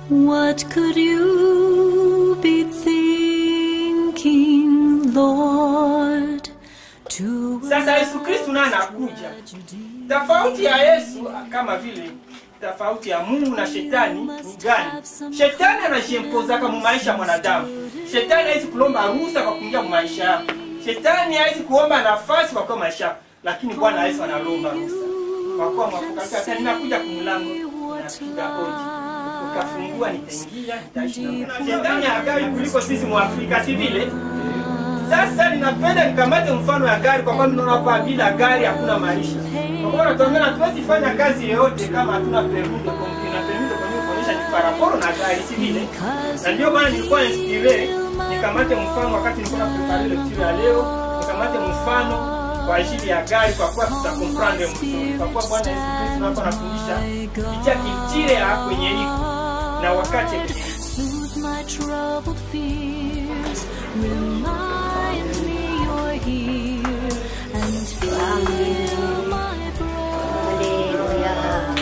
What could you be thinking, Lord? To Sasa Yesu Kristu naye anakuja. Tofauti ya Yesu kama vile tofauti ya Mungu na shetani ni gani? Shetani anajiempozaka mu maisha ya mwanadamu. Shetani hawezi kulomba ruhusa kwa kuingia mu maisha yako. Shetani hawezi kuomba nafasi kwa kwa maisha yako, lakini Bwana Yesu analomba ruhusa. Kwa kuwa mwakukalika tena ninakuja kumlango napiga hodi. Ukafungua nitaingia, nitaishi na Mungu. Shetani hakai kuliko sisi Mwafrika si vile? Sasa ninapenda nikamate mfano ya gari kwa sababu naona hapa bila gari hakuna maisha. Kwa kuwa natuambia hatuwezi fanya kazi yoyote kama hatuna permis de conduire na permis de conduire kuonyesha ni paraporo na gari si vile. Na ndio maana nilikuwa inspire nikamate mfano wakati nilikuwa na prepare lecture ya leo, nikamate mfano kwa ajili ya gari kwa kuwa tutakomprendre mzuri. Kwa kuwa Bwana Yesu Kristo hapa anafundisha kitia kitire ya kwenye iko na wakati soothe my troubled fears. Remind me you're here and fill my breath.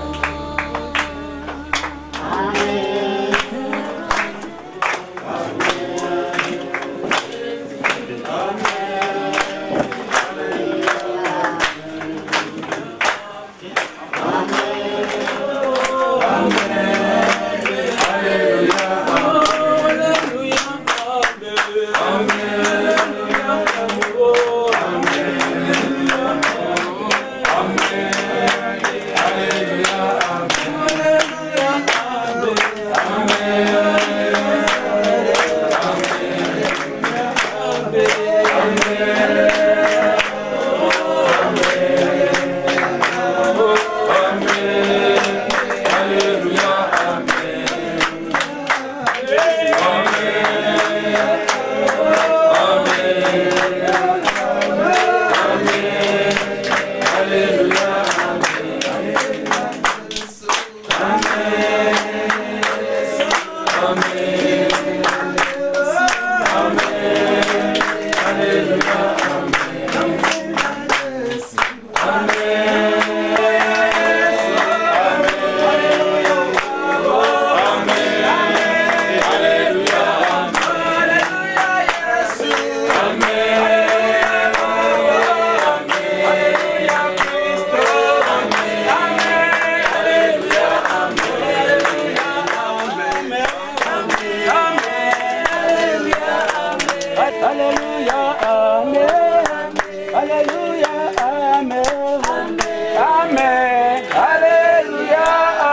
Hallelujah, amen. Hallelujah, amen. Amen. Hallelujah,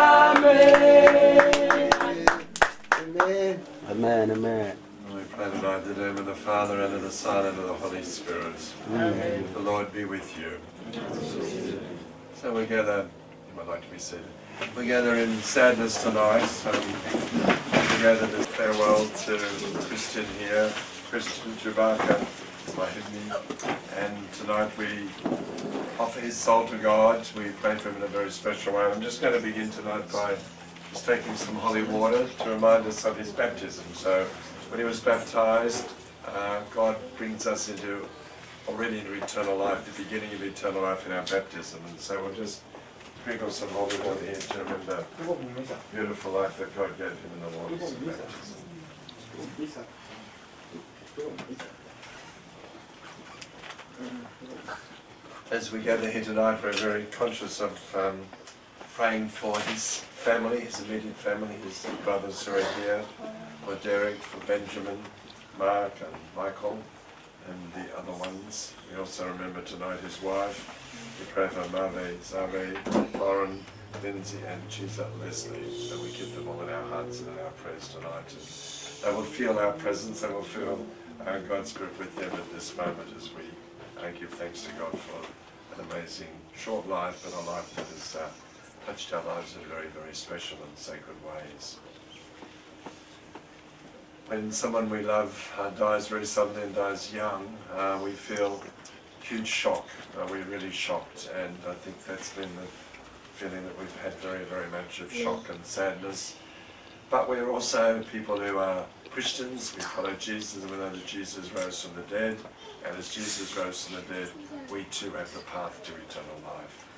amen. Amen. Amen, amen. We pray tonight in the name of the Father, and of the Son, and of the Holy Spirit. The Lord be with you. So we gather, you might like to be seated. We gather in sadness tonight. Um, we gather to farewell to Christian here, Christian Chewbacca, Mahimi. And tonight we offer his soul to God. We pray for him in a very special way. I'm just going to begin tonight by just taking some holy water to remind us of his baptism. So when he was baptized, uh, God brings us into already into eternal life, the beginning of eternal life in our baptism. And so we'll just sprinkle some holy water here to remember the beautiful life that God gave him in the waters of baptism. As we gather here tonight, we're very conscious of um, praying for his family, his immediate family, his brothers who are here, for Derek, for Benjamin, Mark, and Michael, and the other ones. We also remember tonight his wife. We pray for Mave, Zave, Lauren, Lindsay, and Chisa Leslie, that we keep them all in our hearts and in our prayers tonight. And they will feel our presence, they will feel uh, God's grip with them at this moment as we uh, give thanks to God for an amazing short life, but a life that has uh, touched our lives in very, very special and sacred ways. When someone we love uh, dies very suddenly and dies young, uh, we feel huge shock. Uh, we're really shocked, and I think that's been the feeling that we've had very, very much of shock and sadness. But we're also people who are Christians, we follow Jesus, and we know that Jesus rose from the dead, and as Jesus rose from the dead, we too have the path to eternal life. And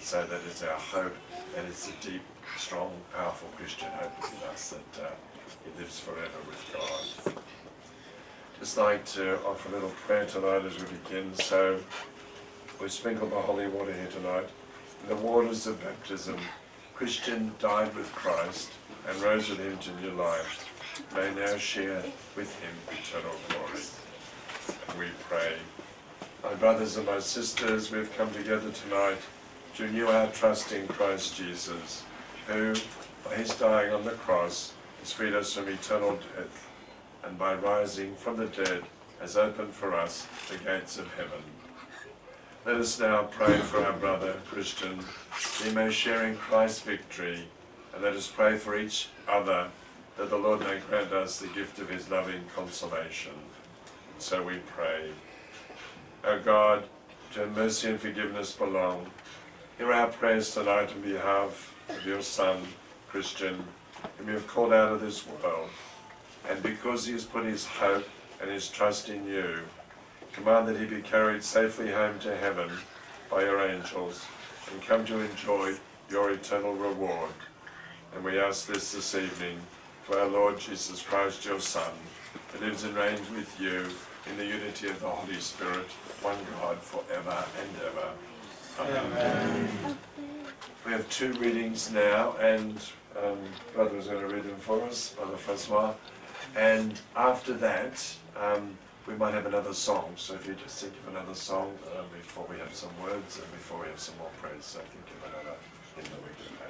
so that it's our hope and it's a deep, strong, powerful Christian hope within us that uh, He lives forever with God. Just like to offer a little prayer tonight as we begin. So we sprinkle the holy water here tonight. In the waters of baptism, Christian died with Christ and rose with him to new life. May now share with him eternal glory. And we pray. My brothers and my sisters, we have come together tonight to renew our trust in Christ Jesus, who, by his dying on the cross, has freed us from eternal death, and by rising from the dead has opened for us the gates of heaven. Let us now pray for our brother Christian, that he may share in Christ's victory, and let us pray for each other, that the Lord may grant us the gift of his loving consolation. So we pray. O God, to whom mercy and forgiveness belong, hear our prayers tonight on behalf of your Son, Christian, whom you have called out of this world. And because he has put his hope and his trust in you, command that he be carried safely home to heaven by your angels and come to enjoy your eternal reward. And we ask this this evening to our Lord Jesus Christ, your Son, who lives and reigns with you in the unity of the Holy Spirit, one God, forever and ever. Amen. We have two readings now, and um, Brother is going to read them for us, Brother Francois. And after that, um, we might have another song. So if you just think of another song uh, before we have some words and before we have some more praise, so think of another in the week ahead.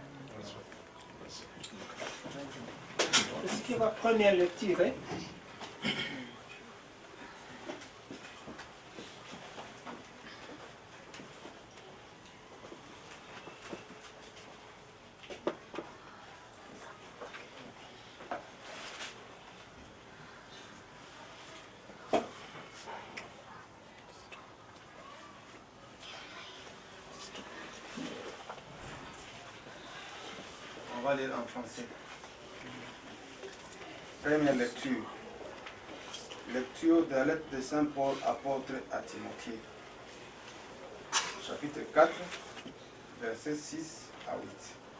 Est-ce qu'il y aura première lecture hein? On va lire en français. Première lecture. Lecture de la lettre de Saint Paul, apôtre à Timothée. Chapitre 4, versets 6 à 8.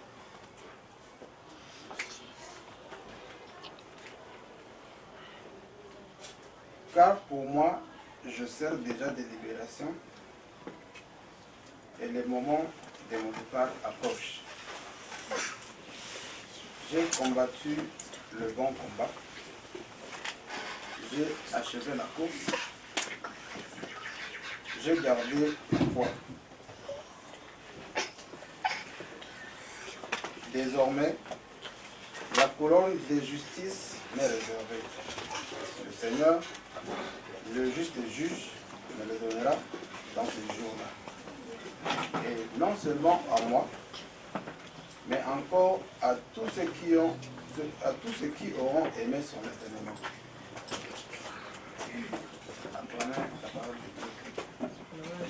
Car pour moi, je sers déjà de libération et le moment de mon départ approche. J'ai combattu le bon combat. J'ai achevé la course. J'ai gardé la foi. Désormais, la couronne de justice m'est réservée. Le Seigneur, le juste juge, me le donnera dans ce jour-là. Et non seulement à moi, mais encore à tous ceux qui ont à tous ceux qui auront aimé son éternellement. Apprenez la parole de Dieu.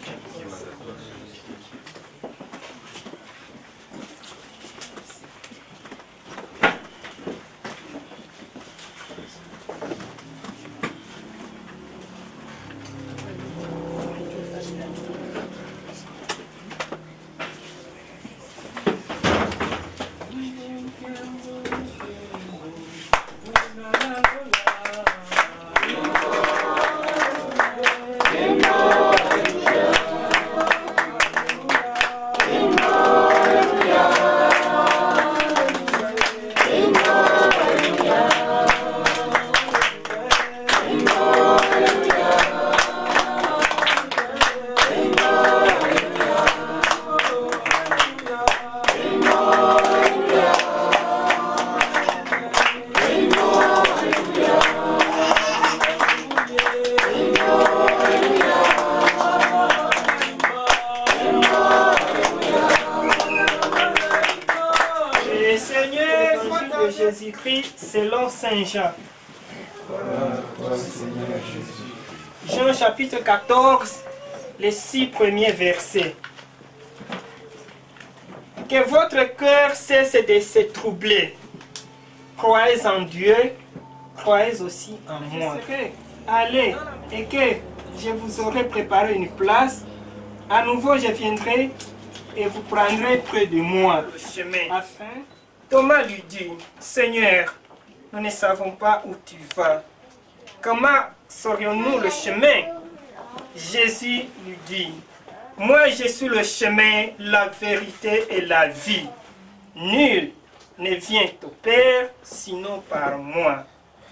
Et Seigneur, évangile de Jésus-Christ selon Saint Jean. Jean chapitre 14, les six premiers versets. Que votre cœur cesse de se troubler. Croyez en Dieu, croyez aussi en moi. Allez, et que je vous aurai préparé une place. À nouveau, je viendrai et vous prendrez près de moi le chemin. Afin, Thomas lui dit, Seigneur, nous ne savons pas où tu vas. Comment saurions-nous le chemin Jésus lui dit, Moi je suis le chemin, la vérité et la vie. Nul ne vient au Père sinon par moi.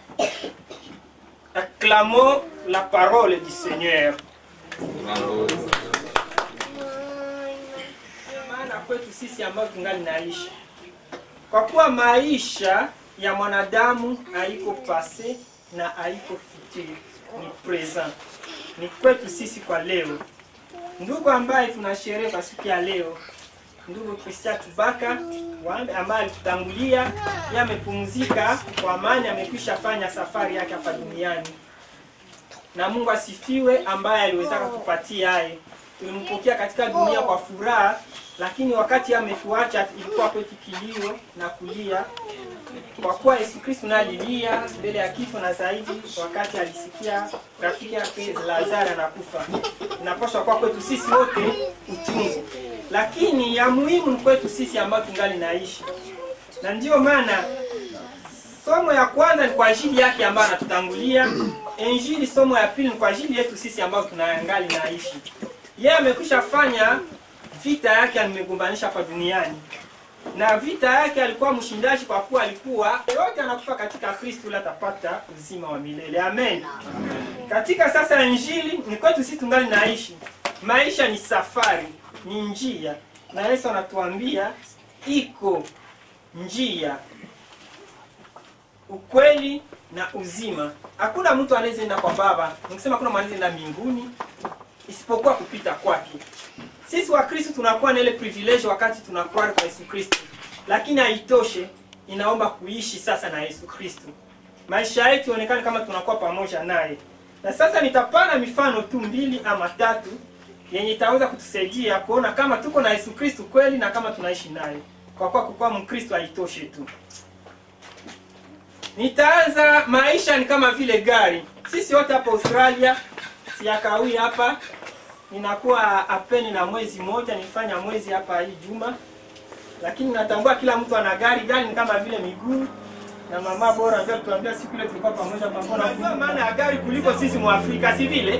Acclamons la parole du Seigneur. maana kwetu sisi ambao tungali naishi, kwa kuwa maisha ya mwanadamu haiko pase na haiko futur, ni present, ni kwetu sisi kwa leo. Ndugu ambaye tunasherehe kwa siku ya leo, ndugu Christian Tubaka wambe ambaye alitutangulia, yeye amepumzika kwa amani, amekwisha fanya safari yake hapa duniani na Mungu asifiwe, ambaye aliwezaka kupatia yaye. Tulimpokea katika dunia kwa furaha, lakini wakati ametuacha ilikuwa kwetu kilio na kulia, kwa kuwa Yesu Kristo naye alilia mbele ya kifo, na zaidi wakati alisikia rafiki yake Lazaro anakufa. Inapaswa kwa kwetu sisi wote uchungu, lakini ya muhimu ni kwetu sisi ambao tungali naishi, na ndiyo maana somo ya kwanza ni kwa ajili yake ambayo anatutangulia. Injili somo ya pili ni kwa ajili yetu sisi ambao tunaangali naishi. Yeye amekwisha fanya vita yake, amegombanisha hapa duniani, na vita yake alikuwa mshindaji, kwa kuwa alikuwa yote anakufa katika Kristo, ili atapata uzima wa milele. Amen. Katika sasa injili ni kwetu sisi tungali naishi. Maisha ni safari, ni njia, na Yesu anatuambia iko njia ukweli na uzima. Hakuna mtu anayeenda kwa Baba, nikisema hakuna mtu anayeenda mbinguni isipokuwa kupita kwake. Sisi wa Kristo tunakuwa na ile privilege wakati tunakuwa kwa Yesu Kristo, lakini haitoshe, inaomba kuishi sasa na Yesu Kristo, maisha yetu ionekane kama tunakuwa pamoja naye. Na sasa nitapana mifano tu mbili ama tatu yenye itaweza kutusaidia kuona kama tuko na Yesu Kristo kweli na kama tunaishi naye, kwa kuwa kukuwa Mkristo haitoshe tu. Nitaanza, maisha ni kama vile gari. Sisi wote hapa Australia, siyakawi hapa, ninakuwa apeni na mwezi moja, nifanya mwezi hapa hii juma, lakini natambua kila mtu ana gari. Gari ni kama vile miguu na mama bora ndio tuambia siku ile tulikuwa pamoja pamoja. Unajua maana ya gari kuliko sisi Mwafrika, si vile?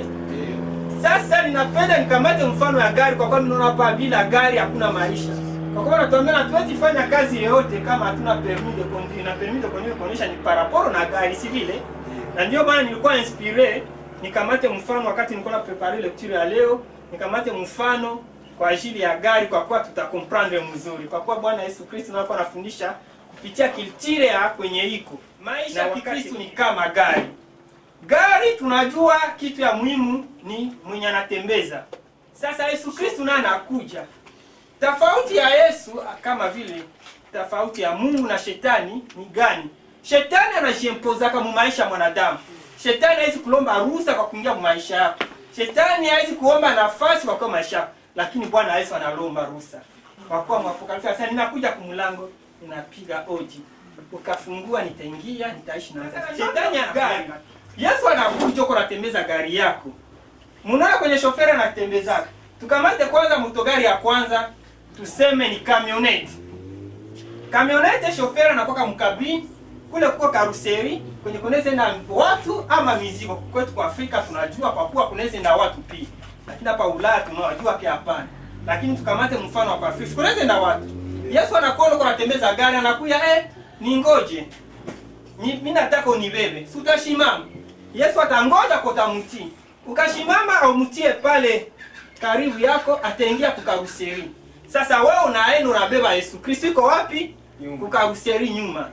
Sasa ninapenda nikamate mfano ya gari, kwa kuwa ninaona hapa bila gari hakuna maisha. Kwa kuwa natuambia hatuwezi fanya kazi yoyote kama hatuna permis de conduire, na permis de conduire kuonyesha ni paraporo na gari, si vile? Na ndio maana nilikuwa inspire nikamate mfano wakati nilikuwa na prepare lecture ya leo, nikamate mfano kwa ajili ya gari, kwa kuwa tutakomprendre mzuri, kwa kuwa Bwana Yesu Kristo anakuwa anafundisha kupitia kiltire ya kwenye iko maisha ya Kikristo ni kama gari. Gari tunajua kitu ya muhimu ni mwenye anatembeza. Sasa Yesu Kristo naye anakuja. Tofauti ya Yesu kama vile tofauti ya Mungu na shetani ni gani? Shetani anajiempozaka mu maisha ya mwanadamu. Shetani hawezi kulomba ruhusa kwa kuingia mu maisha yako. Shetani hawezi kuomba nafasi kwa kwa maisha yako. Lakini Bwana Yesu analomba ruhusa. Kwa kuwa mwapokalipsa sasa ninakuja kumlango, ninapiga oji. Ukafungua nitaingia, nitaishi na wewe. Shetani ana gari. Yesu anakuja uko unatembeza gari yako. Munaona kwenye shoferi anatembezaka. Tukamate kwanza motogari ya kwanza tuseme ni kamioneti. Kamioneti shoferi anakuwa mkabini kule kuko karuseri kwenye kunaweza na watu ama mizigo. Kwetu kwa Afrika tunajua kwa kuwa kunaweza na watu pia, lakini hapa Ulaya tunawajua pia hapana. Lakini tukamate mfano wa Afrika, kunaweza na watu. Yesu anakuona uko unatembeza gari, anakuya eh, ningoje ni mimi nataka unibebe, si utashimama? Yesu atangoja kwa utamtii. Ukashimama au mtie pale karibu yako, ataingia kukaruseri. Sasa wewe unaenda unabeba Yesu Kristo, iko wapi? Kukaruseri nyuma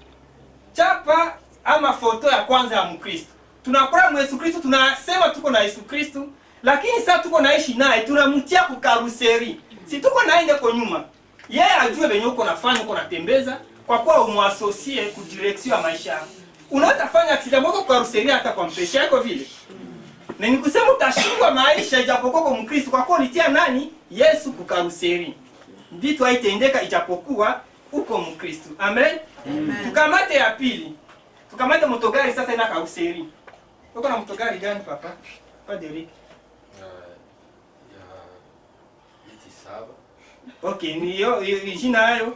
chapa ama foto ya kwanza ya Mkristo. Tunakula mu Yesu Kristo, tunasema tuko na Yesu Kristo, lakini sasa tuko naishi naye, tunamtia kukaruseri. Si tuko naye ndeko nyuma. Yeye ajue venye uko nafanya, uko natembeza kwa kuwa umwasosie ku direction ya maisha yako. Unaweza fanya accident moto karuseri hata kwa mpesha yako vile. Na nikusema utashindwa maisha ijapokuwa kwa Mkristo kwa kuwa ulitia nani? Yesu kukaruseri. Vitu haitendeka ijapokuwa uko Mkristo. Amen. Amen. Tukamate ya pili. Tukamate motogari sasa ina karuseri. Uko na motogari gani papa? Pa Derek. ya miti saba okay ni hiyo hiyo jina hayo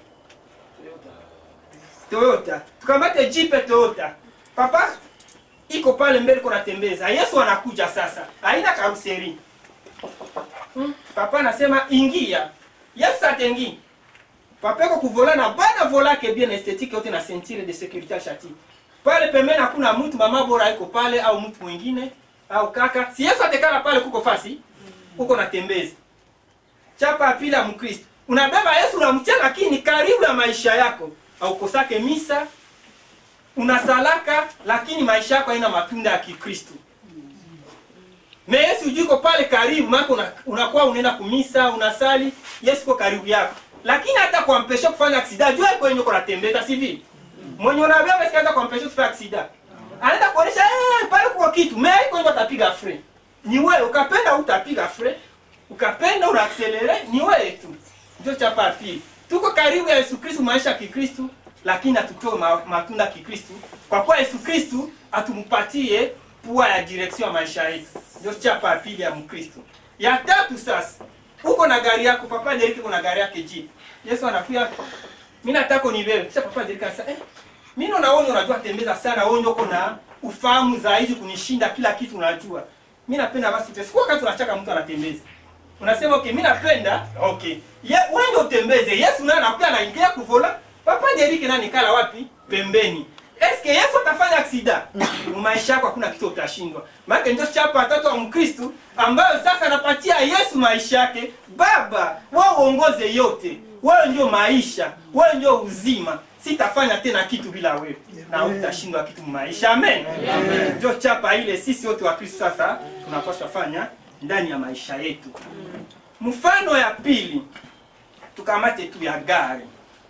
toyota tukamate jipe toyota papa iko pale mbele iko natembeza yesu anakuja sasa haina karuseri hmm. papa anasema ingia yesu atengi papa iko kuvola na bana volake bien esthétique yote na ceinture de sécurité ashati pale pembeni hakuna mtu mama bora iko pale au mtu mwingine au kaka si yesu atekala pale kuko fasi huko natembeza chapa ya pili ya mkristo unabeba yesu unamtia lakini karibu ya maisha yako aukosake misa unasalaka lakini maisha yako haina matunda ya kikristo me yesu juko pale karibu maana una- unakuwa unaenda kumisa unasali yesu ko karibu yako lakini hata kuampesha kufanya aksida jua iko yenye uko natembeza si vile mwenye unabeba sika hata kuampesha kufanya aksida anaenda kuonesha eh, pale kuko kitu me iko yenye utapiga fre ni wewe ukapenda utapiga fre ukapenda unaakselere ni wewe tu ndio chapa ya pili tuko karibu ya yesu kristu maisha ya kikristu lakini hatutoe ma, matunda ya kikristu kwa kuwa yesu kristu atumupatie pua ya direksio ya maisha yetu ndio chapa ya pili ya mkristu ya tatu sasa uko na gari yako papa jeriki kuna gari yake jeep yesu anakuya mi nataka unibebe kisha papa jeriki anasema eh, mi naona wewe unajua tembeza sana wewe ndio uko na ufahamu zaidi kunishinda kila kitu unajua mi napenda basi ute- siku wakati unachaka mtu anatembeza unasema okay mi napenda okay ye wewe ndio utembeze yesu naye anakuja anaingia kuvola papa jeriki nani kala wapi pembeni eske yesu atafanya aksida maisha yako hakuna kitu utashindwa maana ndio chapa watatu wa mkristu ambayo sasa anapatia yesu maisha yake baba wewe uongoze yote wewe ndio maisha wewe ndio uzima sitafanya tena kitu bila wewe na utashindwa kitu maisha amen ndio chapa ile sisi wote wa kristo sasa tunapaswa fanya ndani ya maisha yetu mfano ya pili tukamate tu ya gari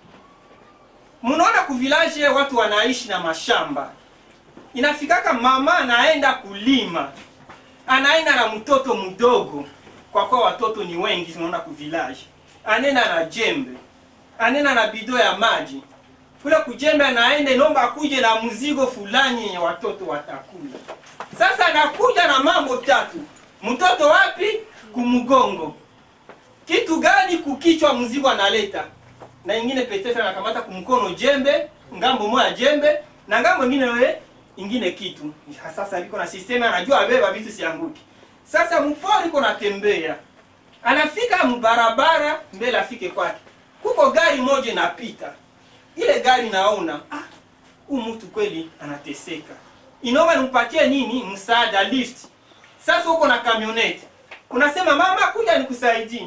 mnaona kuvilaje watu wanaishi na mashamba inafikaka mama anaenda kulima anaenda na mtoto mdogo kwa kuwa watoto ni wengi unaona kuvilaje anaenda na jembe anaenda na bido ya maji kule kujembe anaenda inomba akuje na mzigo fulani yenye watoto watakula sasa anakuja na mambo tatu mtoto wapi kumgongo kitu gani kukichwa mzigo analeta na ingine petetre anakamata kumkono jembe ngambo moja jembe na ngambo ingine we ingine kitu sasa liko na system anajua abeba vitu sianguki sasa mpori iko natembea anafika mbarabara mbele afike kwake kuko gari moja inapita ile gari naona ah, huu mtu kweli anateseka inaomba nimpatie nini msaada lift sasa uko na kamioneti unasema mama kuja nikusaidie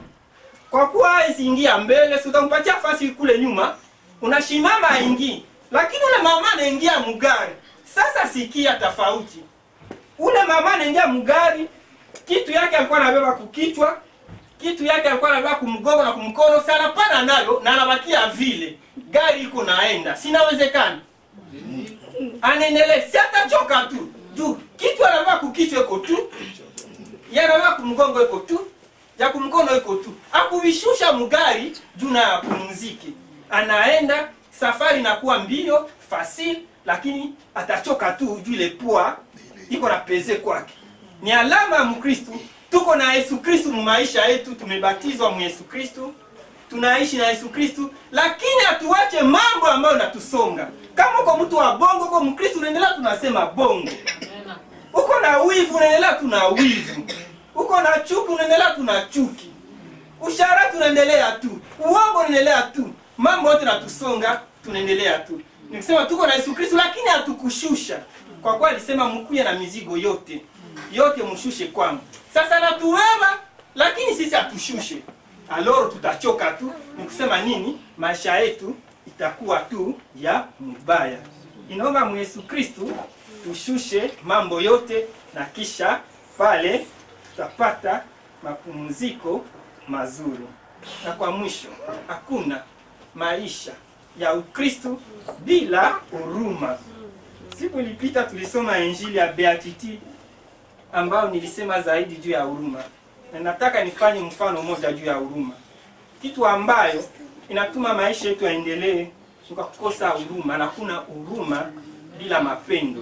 kwa kuwa hawezi ingia mbele si utampatia fasi kule nyuma unashimama aingii lakini ule mama anaingia mgari sasa sikia tofauti ule mama anaingia mgari kitu yake alikuwa anabeba kukichwa kitu yake alikuwa anabeba kumgongo na kumkono sana pana nayo na anabakia vile gari iko naenda sinawezekana anaendelea si atachoka tu juu kitu anabeba kukichwa iko tu yanabeba kumgongo iko tu ya kumkono iko tu akuvishusha mgari juu na apumzike anaenda safari inakuwa mbio fasili lakini atachoka tu juu ile pua iko na peze kwake ni alama ya mkristu tuko na yesu kristu mu maisha yetu tumebatizwa mu yesu kristu tunaishi na yesu kristu lakini hatuwache mambo ambayo natusonga kama uko mtu wa bongo uko mkristu unaendelea tunasema bongo uko na wivu unaendelea tuna wivu uko na chuki unaendelea tuna chuki usharati unaendelea tu uongo unaendelea tu mambo yote natusonga tunaendelea tu nikisema tuko na yesu kristu lakini hatukushusha kwa kuwa alisema mkuye na mizigo yote yote mshushe kwangu sasa natuwema lakini sisi hatushushe aloro tutachoka tu ni kusema nini maisha yetu itakuwa tu ya mubaya inaomba mu yesu kristu tushushe mambo yote na kisha pale tutapata mapumziko mazuri na kwa mwisho hakuna maisha ya ukristu bila huruma siku ilipita tulisoma injili ya beatitude ambayo nilisema zaidi juu ya huruma na nataka nifanye mfano moja juu ya huruma kitu ambayo inatuma maisha yetu yaendelee kwa kukosa huruma na kuna huruma bila mapendo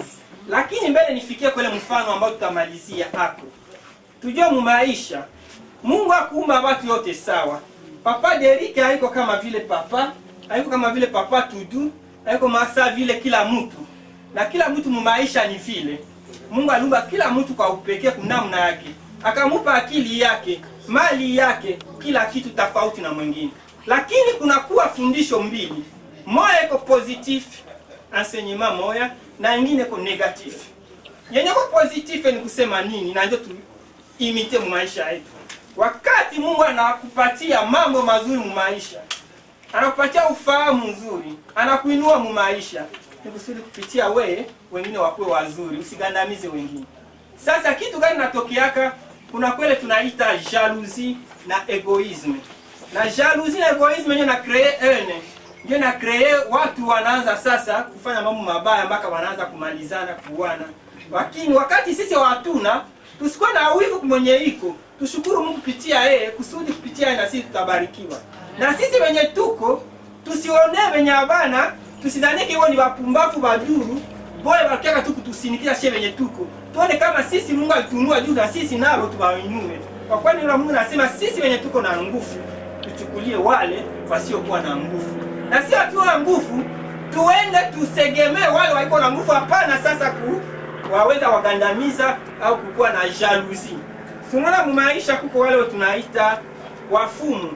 lakini mbele nifikie kule mfano ambao tutamalizia hapo tujue mu maisha mungu akuumba watu yote sawa papa derike haiko kama vile papa haiko kama vile papa tudu haiko masa vile kila mtu na kila mtu mumaisha ni vile mungu aliumba kila mtu kwa upekee kunamna yake akamupa akili yake mali yake kila kitu tofauti na mwingine lakini kunakuwa fundisho mbili moya iko positif enseignement moya na ingine iko negatif yenye ko positif ni kusema nini na ndio tuimite mu maisha yetu wakati mungu anakupatia mambo mazuri mu maisha anakupatia ufahamu mzuri anakuinua mu maisha ni kusudi kupitia weye wengine wakuwe wazuri usigandamize wengine sasa kitu gani natokeaka kuna kwele tunaita jalousie na egoisme na jalousie na egoisme ndio na cree ene ndio na cree watu wanaanza sasa kufanya mambo mabaya mpaka wanaanza kumalizana kuuana lakini wakati sisi watuna tusikuwe na wivu mwenye iko tushukuru mungu kupitia yeye kusudi kupitia yeye na sisi tutabarikiwa na sisi wenye tuko tusionee wenye abana tusidhanike hiwo ni wapumbavu baduru boye bakiaka tu kutusinikiza she wenye tuko tuone kama sisi mungu alitunua juu na sisi nalo tuwainue kwa kwani yule mungu nasema sisi wenye tuko na nguvu tuchukulie wale wasiokuwa na nguvu na sio tuwa na nguvu tuende tusegemee wale waiko na nguvu hapana sasa ku waweza wagandamiza au kukuwa na jaluzi tunaona mumaisha kuko wale tunaita wafumu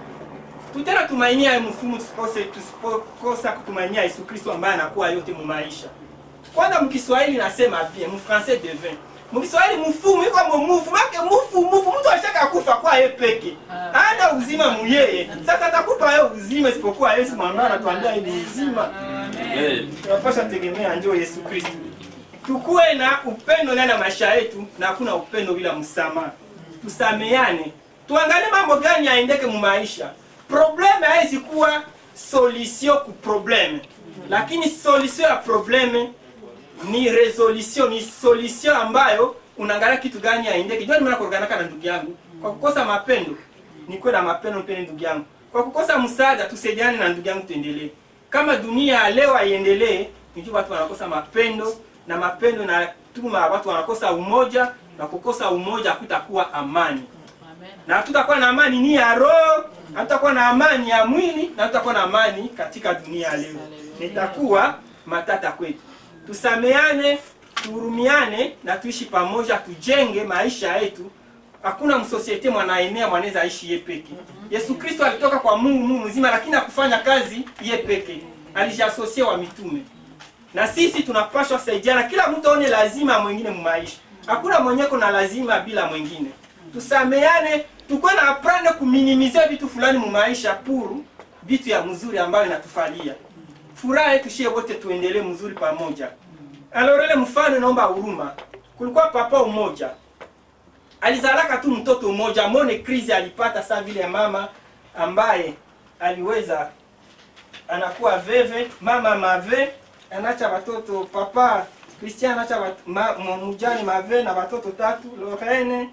tutena tumainia mfumu tusikose tusikosa kutumainia yesu kristo ambaye anakuwa yote mumaisha kwanza mkiswahili nasema bien mfrancais devin mkiswahili mfumu iko momufu make mufu mufu mtu ashaka kufa kwa ye peke ana uzima muyeye sasa atakupa ye uzima isipokuwa yesu mwanao anatuambia ni uzima tunapasha tegemea njo yesu kristo tukuwe na upendo ndani ya maisha yetu na hakuna upendo bila msamaha tusameane tuangalie mambo gani yaendeke mu maisha probleme haizi kuwa solution ku probleme lakini solution ya probleme ni resolution ni solution ambayo unaangalia kitu gani yaendeke jua nimana kuoganaka na ndugu yangu kwa kukosa mapendo nikuwe na mapendo mpende ndugu yangu kwa kukosa msaada tusaidiane na ndugu yangu tuendelee kama dunia ya leo haiendelee nijua watu wanakosa mapendo na mapendo natuma watu wanakosa umoja na kukosa umoja hakutakuwa amani na hatutakuwa na amani ni ya roho hatutakuwa na amani ya mwili na hatutakuwa na amani katika dunia ya leo nitakuwa matata kwetu tusameane tuhurumiane na tuishi pamoja tujenge maisha yetu hakuna msosiete mwanaenea mwanaweza aishi ye peke yesu kristo alitoka kwa mungu mungu mzima lakini akufanya kazi ye peke alijiasosie wa mitume na sisi tunapashwa saidiana kila mtu aone lazima mwingine mumaisha hakuna mwenyeko na lazima bila mwingine tusameane tukuwe na aprende kuminimizia vitu fulani mumaisha puru vitu ya mzuri ambayo inatufalia furaha yetu shie wote tuendelee mzuri pamoja alorele mfano naomba huruma kulikuwa papa umoja alizalaka tu mtoto mmoja mone krizi alipata saa vile mama ambaye aliweza anakuwa veve mama mave anacha watoto papa Christian anacha wat, ma, mujani mave na watoto tatu Lorene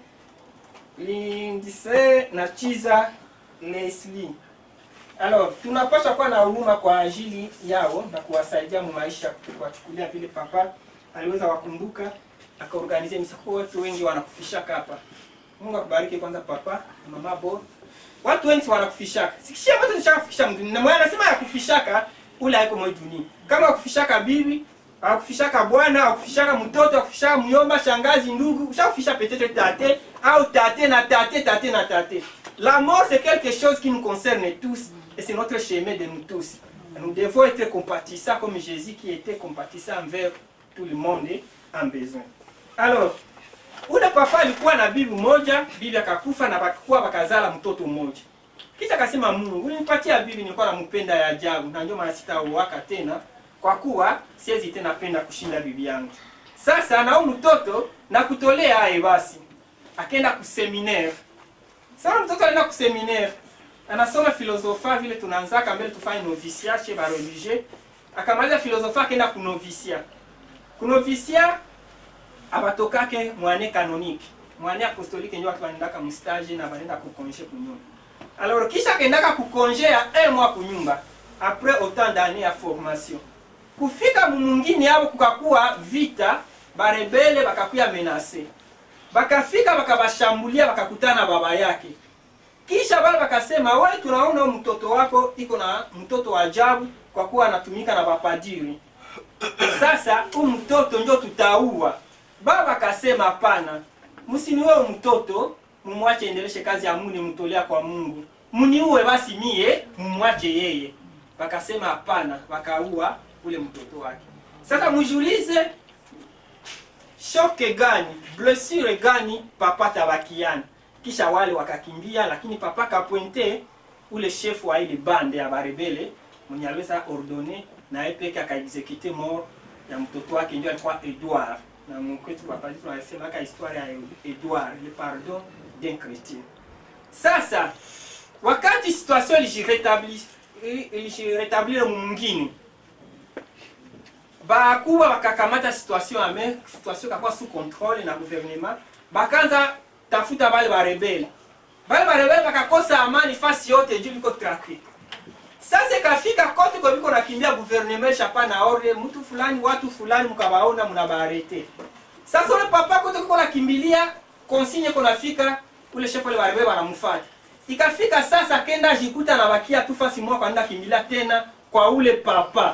Lindise na Chiza Leslie. Alors, tunapaswa kuwa na huruma kwa ajili yao na kuwasaidia mu maisha, kuwachukulia vile papa aliweza wakumbuka akaorganize misa. Kwa watu wengi wanakufishaka hapa. Mungu akubariki kwanza papa na mama bo. Watu wengi wanakufishaka. Sikishia watu nishakufisha mtu. Na mwana anasema ya kufishaka ule haiko mwa dunia. Kama akufishaka bibi, akufishaka bwana, akufishaka mtoto, akufishaka myomba, shangazi, ndugu, ushakufisha peut-être tate au tate na tate, tate na tate. La mort c'est quelque chose qui nous concerne tous et c'est notre chemin de nous tous. Nous devons être compatissants comme Jésus qui était compatissant envers tout le monde en besoin. Alors, ule papa alikuwa na bibi moja, bibi akakufa na bakakuwa bakazala mtoto mmoja. Kisha akasema Mungu, ulinipatia bibi nilikuwa nampenda ya ajabu na ndio maana sitaoaka tena kwa kuwa siwezi tena penda kushinda bibi yangu. Sasa na huyu mtoto na kutolea aye basi. Akaenda kuseminaire. Sasa mtoto anaenda kuseminaire. Anasoma filosofia vile tunaanzaka mbele tufanye noviciat chez ba religieux. Akamaliza filosofia akaenda kunovisia. Kunovisia abatokake mwane canonique. Mwane apostolique ndio watu wanaendaka mustage na wanaenda kukonje kunyumba. Alors kisha akaendaka kukonje ya un mois kunyumba après autant d'années ya formation. Kufika mumungini yabo kukakuwa vita, barebele bakakuya menase. bakafika bakabashambulia bakakutana na baba yake kisha bale bakasema we tunaona huyu mtoto wako iko na mtoto wa ajabu kwa kuwa anatumika na bapadiri sasa huyu mtoto njo tutaua baba akasema hapana msiniue huyu mtoto mumwache endeleshe kazi ya mungu nimtolea kwa mungu mniue basi mie mumwache yeye wakasema hapana wakaua ule mtoto wake sasa mjiulize shoke gani blessure gani papa tabakiani kisha wale wakakimbia lakini papa kapointe ule chef wa ile bande ya barebele mwenye aliweza ordone na yeye peke akaexecute mort ya mtoto wake ndio alikuwa Edouard na mkwetu kwa pale tunasema ka historia ya Edouard le pardon d'un chrétien sasa wakati situation ilijiretablir ilijiretablir mwingine bakuwa bakakamata situation ame situation kakuwa sous contrôle na gouvernement bakanza tafuta bale barebele bale barebele bakakosa amani fasi yote juu biko traqué sasa ikafika kote kwa biko nakimbia gouvernement chapa na ore mtu fulani watu fulani mkabaona mnabaarete sasa ule papa kote kuko nakimbilia konsigne konafika ule chef wale barebele banamfuata ikafika sasa kenda jikuta na bakia tu fasi moja kwenda kimbilia tena kwa ule papa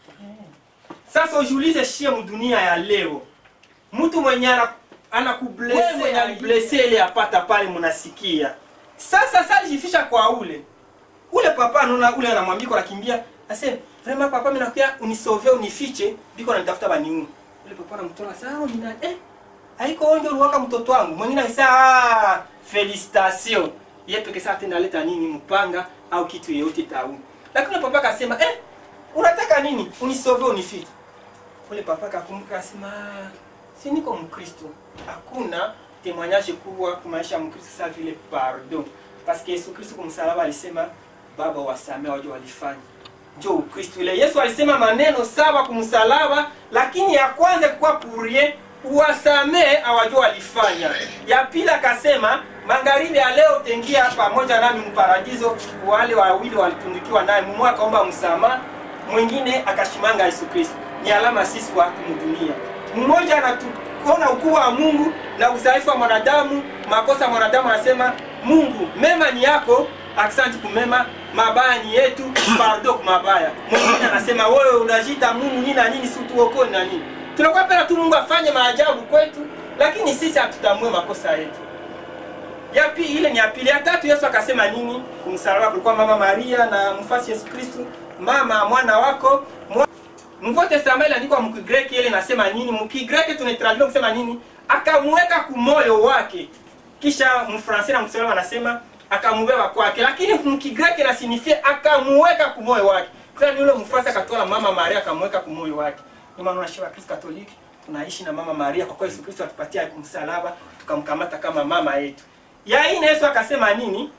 sasa ujiulize shie mdunia ya leo mtu mwenye ana anakublese mwenye aliblese ile apata pale mnasikia sasa sasa alijifisha kwa ule ule papa anaona ule anamwambia kwa nakimbia asema vraiment papa mimi nakuya unisauve unifiche biko nanitafuta baniu ule papa anamtoa sasa oh, nina eh haiko onjo uliwaka mtoto wangu mwingine akisema ah felicitation yeye peke sasa tena leta nini mpanga au kitu yeyote tau lakini ule papa akasema eh unataka nini unisauve unifiche ule papa kakumbuka asema "Ah, si niko mkristo hakuna témoignage kubwa kwa maisha ya mkristo sa vile pardon parce que yesu kristo kumsalaba alisema baba wasamee wajo walifanya njo ukristo ile yesu alisema maneno saba kumsalaba lakini ya kwanza kwa purie uwasamee awajo walifanya ya pili akasema magharibi ya leo tengia pamoja nami mparadiso wale wawili walitundikiwa naye mmoja akaomba msamaha mwingine akashimanga yesu kristo ni alama sisi watu mdunia mmoja anatuona ukuu wa mungu na udhaifu wa mwanadamu makosa ya mwanadamu anasema mungu mema ni yako aksanti kumema mabaya ni yetu pardo kumabaya mwingine anasema wewe unajita mungu nini na nini si tuokoni na nini tunakuwa pena tu mungu afanye maajabu kwetu lakini sisi hatutambue makosa yetu ya pili ile ni ya pili ya tatu yesu akasema nini kumsalaba kulikuwa mama maria na mfasi yesu kristu mama mwana wako mwa... Nouveau Testament iliandikwa mkigreki ile inasema nini mkigreki tunaitraduce kusema nini akamweka kumoyo wake kisha mfransi na mswahili wanasema akamubeba kwake lakini mkigreki inasinifia akamuweka kumoyo wake kwa ni yule mfransi akatoa mama maria akamweka kumoyo wake ndio maana unashika Kristo Katoliki tunaishi na mama maria kwa kuwa Yesu Kristo atupatia kumsalaba tukamkamata kama mama yetu ya ine Yesu akasema nini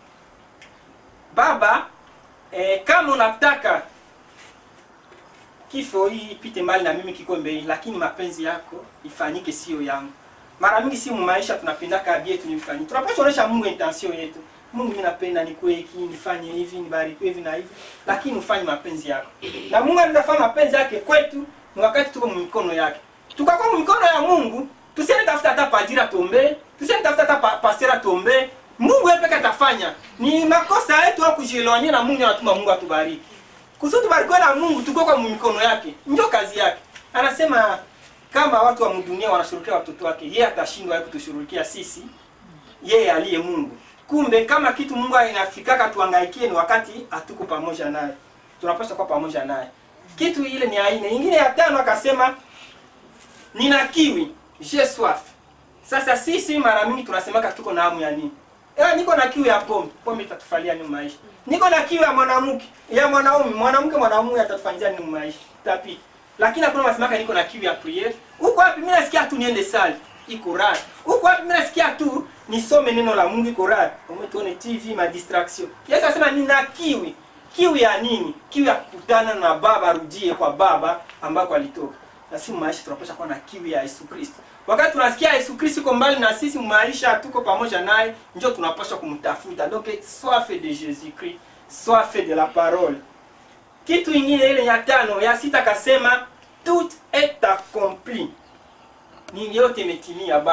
baba eh, kama unataka kifo hii ipite mbali na mimi kikombe hii lakini mapenzi yako ifanyike sio yangu mara mingi si maisha tunapendaka abie yetu nifanyike tunapaswa kuonesha mungu intention yetu mungu mimi napenda nikuwe hiki nifanye hivi nibarikiwe hivi na hivi lakini ufanye mapenzi yako na mungu anaweza fanya mapenzi yake kwetu ni wakati tuko mikono yake tukakuwa mikono ya mungu tusiende tafuta hata padira tombe tusiende tafuta hata pa, pastera tombe mungu yeye peke atafanya ni makosa yetu au kujielewanyia na mungu anatuma mungu atubariki kusudi tubarikiwe na mungu tuko kwa mikono yake ndio kazi yake anasema kama watu wa dunia wanashughulikia watoto wake yeye atashindwa yeye kutushughulikia sisi yeye aliye mungu kumbe kama kitu mungu inafikaka tuangaikie ni wakati hatuko pamoja naye tunapaswa kuwa pamoja naye kitu ile ni aina ingine ya tano akasema nina kiwi je soif sasa sisi mara mingi tunasemaka tuko na hamu ya nini Eh, niko na kiu ya pombe pombe itatufalia ni maisha niko na kiu ya mwanamke ya mwanaume mwanamke mwanamume atatufanyia ni maisha tapi lakini hakuna masemaka niko na kiu ya prayer huko wapi mimi nasikia tu niende sali iko raha huko wapi mimi nasikia tu nisome neno la Mungu iko raha umetuone TV ma distraction Yesu anasema nina kiu kiu ya nini kiu ya kukutana na baba rudie kwa baba ambako alitoka na si maisha tunapaswa kuwa na kiu ya Yesu Kristo wakati tunasikia Yesu Kristo iko mbali na sisi maisha tuko pamoja naye ndio tunapaswa kumtafuta donc soif de Jésus Christ soif de la parole kitu ingine ile ya tano ya sita kasema tout est accompli ni yote imetimia baba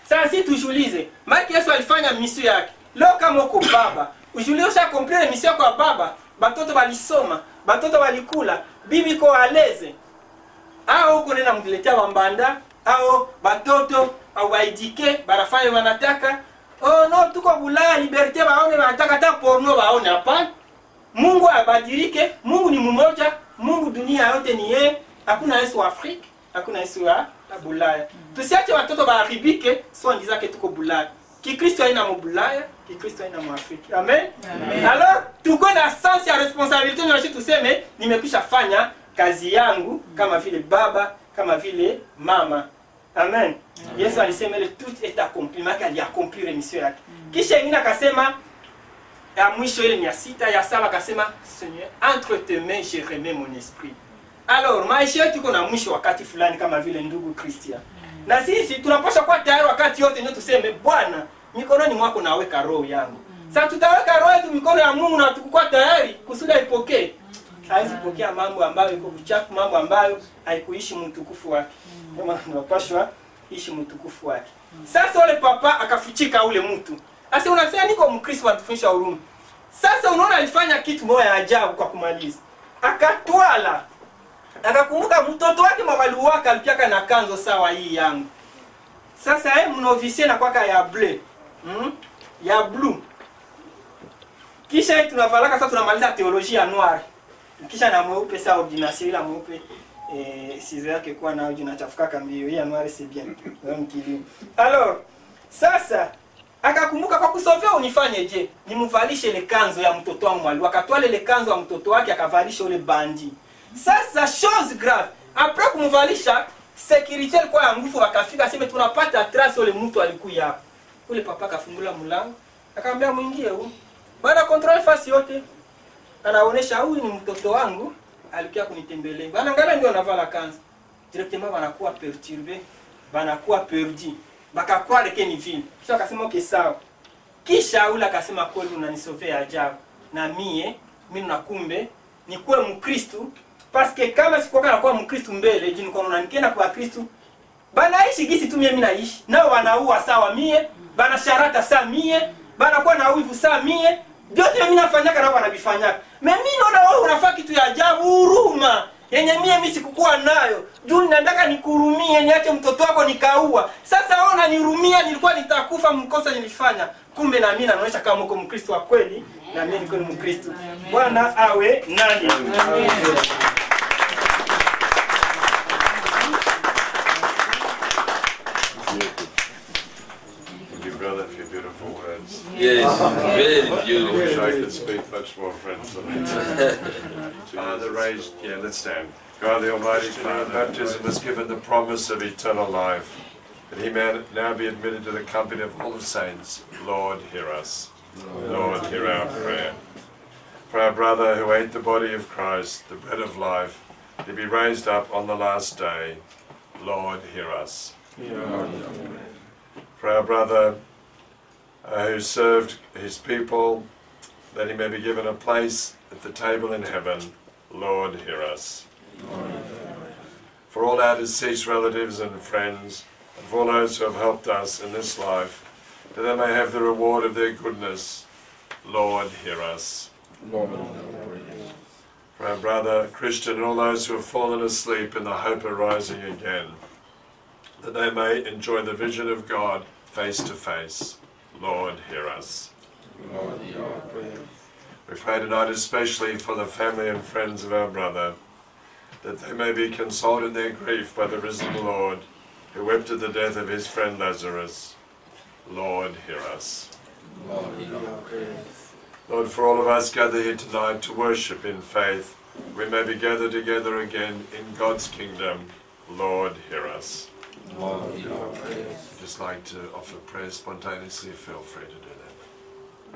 sasa si tujiulize maki yesu alifanya misio yake leo kama uko baba ujiulize ushakomplele misio yako ya baba batoto balisoma batoto balikula bibi iko aleze au huko nena mkiletea wambanda au batoto au baidike banafanya wanataka oh no tuko bulaya liberte baone wanataka hata porno baone hapana mungu abadilike mungu ni mmoja mungu dunia yote ni yeye hakuna yesu wa afrika hakuna yesu wa wa bulaya tusiache watoto baharibike siwandizake tuko bulaya kikristo haina mubulaya kikristo haina muafrika amen, amen. alors tuko na sense ya responsabilité nashi tuseme nimekwisha fanya kazi yangu kama vile baba kama vile mama amen yesu alisema ile tout est accompli maake aliakomplire mission yake kisha ingine akasema ya mwisho ile ni ya sita ya saba akasema seigneur entre tes mains je remets mon esprit alors maisha yetu iko na mwisho wakati fulani kama vile ndugu christian na sisi tunapaswa kuwa tayari wakati yote ndio tuseme bwana mikononi mwako naweka roho yangu sasa tutaweka roho yetu mikono ya mungu na tukukuwa tayari kusudi aipokee hawezi pokea mambo ambayo iko uchafu mambo ambayo haikuishi mtukufu wake kama tunapashwa ishi mtukufu wake sasa ule papa akafichika ule mtu sasa unasema niko mkristo wanatufundisha huruma sasa unaona alifanya kitu moja ya ajabu kwa kumaliza akatwala akakumbuka mtoto wake mwaliwaka alipiaka na kanzo sawa hii yangu sasa eh, mnovisie na kwaka ya ble mm? ya blue kisha hii tunavalaka sasa tunamaliza teolojia ya noir kisha na mweupe saa ordination ila mweupe eh, sizo yake kuwa nayo jinachafukaka mbio hii ya noir c'est bien Wewe mkilio alors sasa akakumbuka kwa kusovea unifanye je nimvalishe ile kanzo ya mtoto wangu mwalimu akatwale ile kanzo ya mtoto wake akavalisha ule bandi sasa chose grave apres kumvalisha security alikuwa ya nguvu wakafika sema tunapata trace ule mtu alikuya hapo ule papa akafungula mlango akamwambia mwingie huu bana control fasi yote anaonesha huyu ni mtoto wangu alikuwa kunitembelea bana ngala ndio anavala kanzu directement banakuwa perturbe banakuwa perdu bakakuwa leke ni vile kisha akasema okay sawa kisha ule akasema kweli unanisovea ajabu na mie mimi nakumbe nikuwe mkristu paske kama sikuwa nakuwa mkristu mbele juu niko naona nikienda kwa kristu banaishi gisi tu mie mimi naishi nao wanaua sawa mie banasharata saa mie banakuwa na wivu saa mie vyote mimi nafanyaka nao wanavifanyaka me mi naona wewe unafaa kitu ya ajabu huruma yenye mie mi sikukuwa nayo juu ninataka nikurumie niache mtoto wako nikaua sasa wewe unanihurumia nilikuwa nitakufa mkosa nilifanya kumbe na mimi naonyesha kama uko mkristo wa kweli na mimi niko ni mkristo bwana awe nani Thank you, brother, for your beautiful words. Yes, very I wish beautiful. I could speak much more French than I do. Father raised, yeah, let's stand. God the Almighty Father, baptism was given the promise of eternal life, that he may now be admitted to the company of all the saints. Lord, hear us. Lord, hear our prayer. For our brother who ate the body of Christ, the bread of life, to be raised up on the last day. Lord, hear us. For our brother uh, who served his people, that he may be given a place at the table in heaven. Lord, hear us. For all our deceased relatives and friends, and for all those who have helped us in this life, that they may have the reward of their goodness. Lord, hear us. For our brother Christian and all those who have fallen asleep in the hope of rising again, that they may enjoy the vision of God face to face. Lord, hear us. We pray tonight especially for the family and friends of our brother, that they may be consoled in their grief by the risen Lord, who wept at the death of his friend Lazarus. Lord, hear us. Lord, for all of us gathered here tonight to worship in faith, we may be gathered together again in God's kingdom. Lord, hear us. If you'd just like to offer prayer spontaneously, feel free to do that.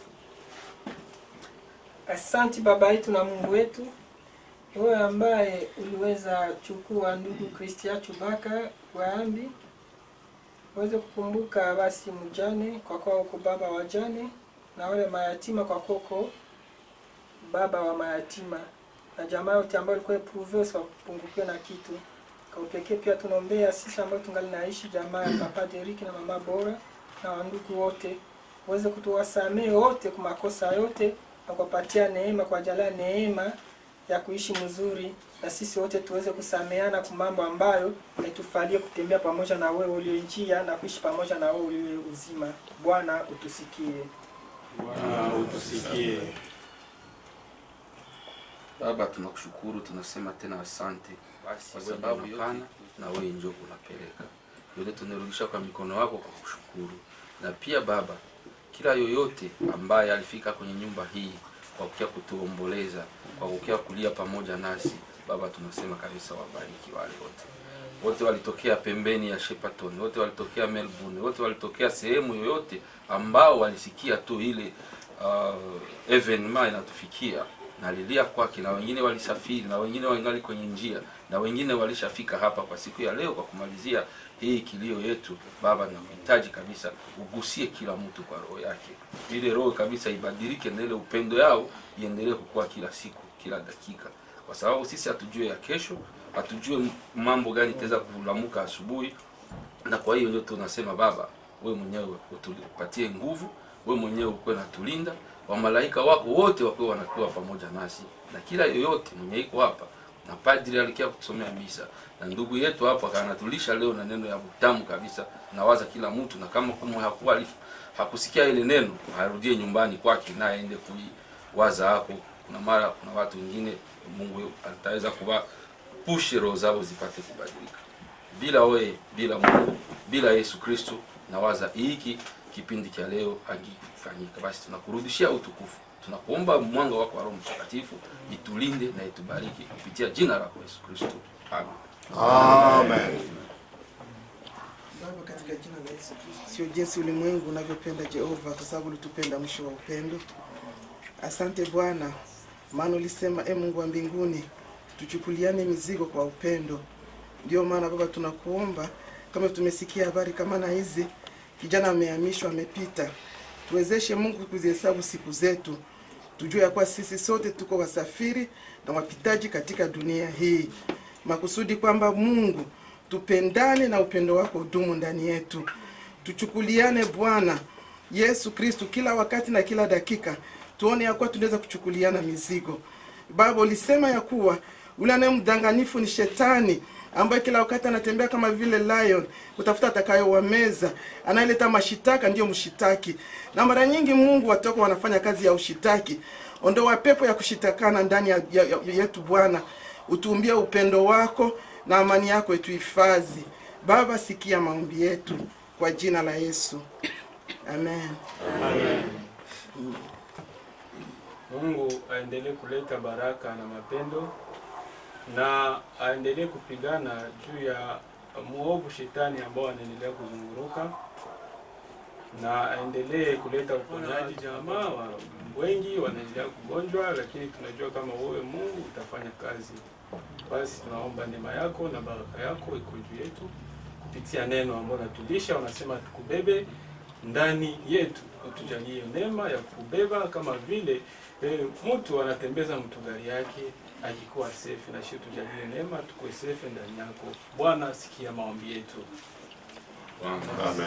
Asanti Baba yetu na Mungu wetu, wewe ambaye uliweza chukua ndugu Kristia Chubaka Waambi, uweze kukumbuka basi mjane kwa kuwa uko baba wa jane, na wale mayatima kwa kuwa uko baba wa mayatima, na jamaa yote ambayo ilikuwa epruve usiwapungukiwe na kitu. Kwa upekee pia tunaombea sisi ambao tungali naishi jamaa ya Papa Derek na Mama Bora na wandugu wote, uweze kutuwasamehe wote kwa makosa yote na kuwapatia neema, kuwajalia neema ya kuishi mzuri, na sisi wote tuweze kusameheana kwa mambo ambayo haitufalie kutembea pamoja na wewe ulio njia na kuishi pamoja na wewe ulio uzima. Bwana utusikie. Bwana utusikie. Baba, tunakushukuru, tunasema tena asante kwa sababu unapana na wewe ndio unapeleka yote, tunarudisha kwa mikono yako kwa kushukuru. Na pia Baba, kila yoyote ambaye alifika kwenye nyumba hii kwa kukia kutuomboleza, kwa kukia kulia pamoja nasi, Baba, tunasema kabisa wabariki wale wote wote walitokea pembeni ya Shepparton, wote walitokea Melbourne, wote walitokea sehemu yoyote ambao walisikia tu ile uh, evenement inatufikia nalilia kwake, na wengine walisafiri, na wengine wangali kwenye njia, na wengine walishafika hapa kwa siku ya leo kwa kumalizia hii kilio yetu. Baba, nakuhitaji kabisa ugusie kila mtu kwa roho yake, ile roho kabisa ibadilike, na ile upendo yao iendelee kukua kila siku, kila dakika, kwa sababu sisi hatujue ya kesho, hatujue mambo gani itaweza kulamuka asubuhi, na kwa hiyo ndio tunasema Baba, we mwenyewe utupatie nguvu, we mwenyewe ukuwe natulinda, wamalaika wako wote wakuwe wanakuwa pamoja nasi, na kila yoyote mwenye iko hapa na padri alikia kutusomea misa na ndugu yetu hapa anatulisha leo na neno ya utamu kabisa. Nawaza kila mtu, na kama kumwe hakuwa alif- hakusikia ile neno arudie nyumbani kwake na aende kuiwaza hapo. Kuna mara kuna watu wengine Mungu ataweza kuwa pushe roho zao zipate kubadilika. Bila wewe, bila Mungu, bila Yesu Kristo, nawaza hiki kipindi cha leo hakifanyika. Basi tunakurudishia utukufu, tunakuomba mwanga wako wa Roho Mtakatifu itulinde na itubariki kupitia jina lako Yesu Kristo, amen. Amen. Baba, katika jina la Yesu Kristo, sio jinsi ulimwengu unavyopenda Jehova, kwa sababu ulitupenda mwisho wa upendo. Asante Bwana, maana ulisema, e Mungu wa mbinguni, tuchukuliane mizigo kwa upendo. Ndio maana Baba, tunakuomba kama tumesikia habari kama na hizi, kijana amehamishwa, amepita, tuwezeshe Mungu kuzihesabu siku zetu, tujue ya kuwa sisi sote tuko wasafiri na wapitaji katika dunia hii, makusudi kwamba Mungu tupendane na upendo wako udumu ndani yetu, tuchukuliane Bwana Yesu Kristu kila wakati na kila dakika, tuone ya kuwa tunaweza kuchukuliana mizigo. Baba, ulisema ya kuwa ule anaye mdanganifu ni shetani ambaye kila wakati anatembea kama vile lion kutafuta atakayowameza, anayeleta mashitaka ndiyo mshitaki. Na mara nyingi Mungu watu wako wanafanya kazi ya ushitaki. Ondoa pepo ya kushitakana ndani ya, ya, ya, yetu Bwana, utuumbie upendo wako na amani yako ituhifadhi. Baba, sikia maombi yetu kwa jina la Yesu, amen. Mungu aendelee kuleta baraka na mapendo na aendelee kupigana juu ya muovu shetani ambao anaendelea kuzunguruka na aendelee kuleta uponyaji. Jamaa wa wengi wanaendelea kugonjwa, lakini tunajua kama wewe Mungu utafanya kazi. Basi tunaomba neema yako na baraka yako iko juu yetu kupitia neno ambalo natulisha, unasema tukubebe ndani yetu, utujalie neema ya kubeba kama vile eh, mtu anatembeza mtu gari yake akikuwa safe, na sisi tujalie neema tukuwe safe ndani yako. Bwana, sikia maombi yetu. Amen.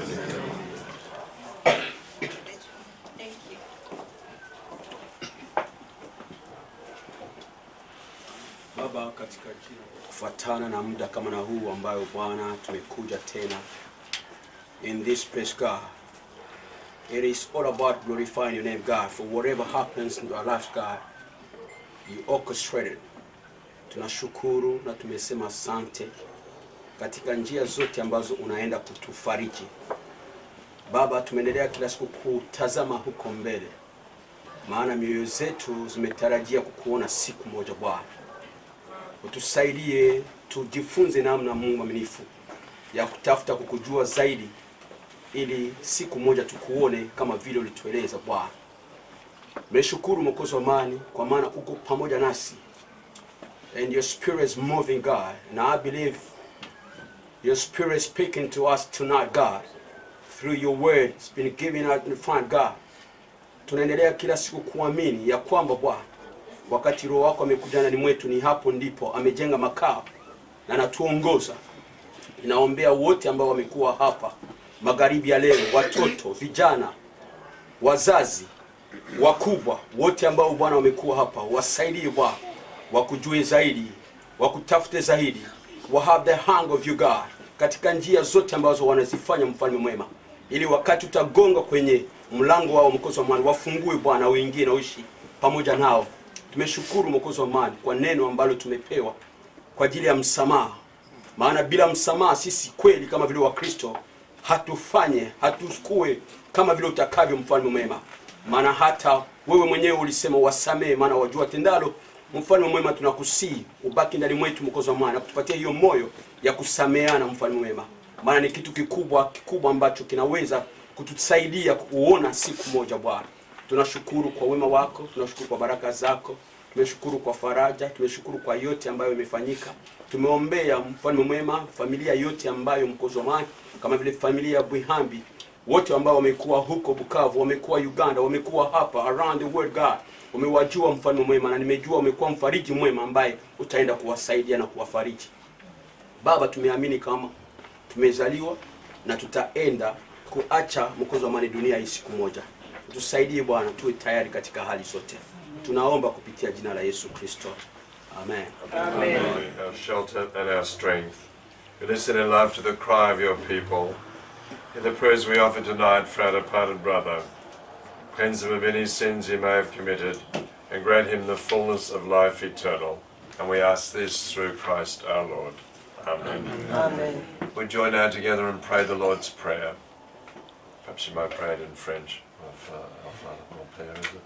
Baba, katika jina kufuatana na muda kama na huu ambayo Bwana tumekuja tena in this place God. It is all about glorifying your name God for whatever happens in our lives God. You orchestrated. Tunashukuru na tumesema asante katika njia zote ambazo unaenda kutufariji. Baba, tumeendelea kila siku kutazama huko mbele, maana mioyo zetu zimetarajia kukuona siku moja Bwana utusaidie tujifunze namna Mungu mwaminifu ya kutafuta kukujua zaidi, ili siku moja tukuone kama vile ulitueleza Bwana. Nimeshukuru Mwokozi wa amani, kwa maana uko pamoja nasi and your spirit is moving God, and I believe your spirit is speaking to us tonight God through your word it's been given out in front God. Tunaendelea kila siku kuamini ya kwamba Bwana wakati roho wako amekuja ndani mwetu, ni hapo ndipo amejenga makao na anatuongoza. Ninaombea wote ambao wamekuwa hapa magharibi ya leo, watoto, vijana, wazazi, wakubwa, wote ambao Bwana wamekuwa hapa, wasaidie Bwana, wakujue zaidi, wakutafute zaidi, wa have the hang of you God, katika njia zote ambazo wanazifanya, mfalme mwema, ili wakati utagonga kwenye mlango wao mkozi wa amani, wafungue Bwana, uingie na uishi pamoja nao. Tumeshukuru mwokozi wa amani kwa neno ambalo tumepewa kwa ajili ya msamaha, maana bila msamaha sisi kweli kama vile Wakristo hatufanye hatukue kama vile utakavyo, mfalme mwema, maana hata wewe mwenyewe ulisema wasamehe, maana wajua tendalo. Mfalme mwema, tunakusii ubaki ndani mwetu, mwokozi wa amani, na kutupatia hiyo moyo ya kusameheana, mfalme mwema, maana ni kitu kikubwa kikubwa ambacho kinaweza kutusaidia kuona siku moja Bwana. Tunashukuru kwa wema wako, tunashukuru kwa baraka zako, tumeshukuru kwa faraja, tumeshukuru kwa yote ambayo imefanyika. Tumeombea mfalme mwema familia yote ambayo mkozi wa amani, kama vile familia ya Bwihambi, wote ambao wamekuwa huko Bukavu, wamekuwa Uganda, wamekuwa hapa around the world God, umewajua mfalme mwema, na nimejua umekuwa mfariji mwema ambaye utaenda kuwasaidia na kuwafariji. Baba, tumeamini kama tumezaliwa na tutaenda kuacha mkozi wa amani dunia hii siku moja. Tusaidie Bwana, tuwe tayari katika hali zote. Tunaomba kupitia jina la Yesu Kristo, amen. Amen. Our shelter and our strength. We listen in love to the cry of your people. In the prayers we offer tonight for our departed brother, cleanse him of any sins he may have committed, and grant him the fullness of life eternal. And we ask this through Christ our Lord. Amen. Amen. We join now together and pray the Lord's Prayer. Perhaps you might pray it in French. Our Father, our Father, mon Père, is it?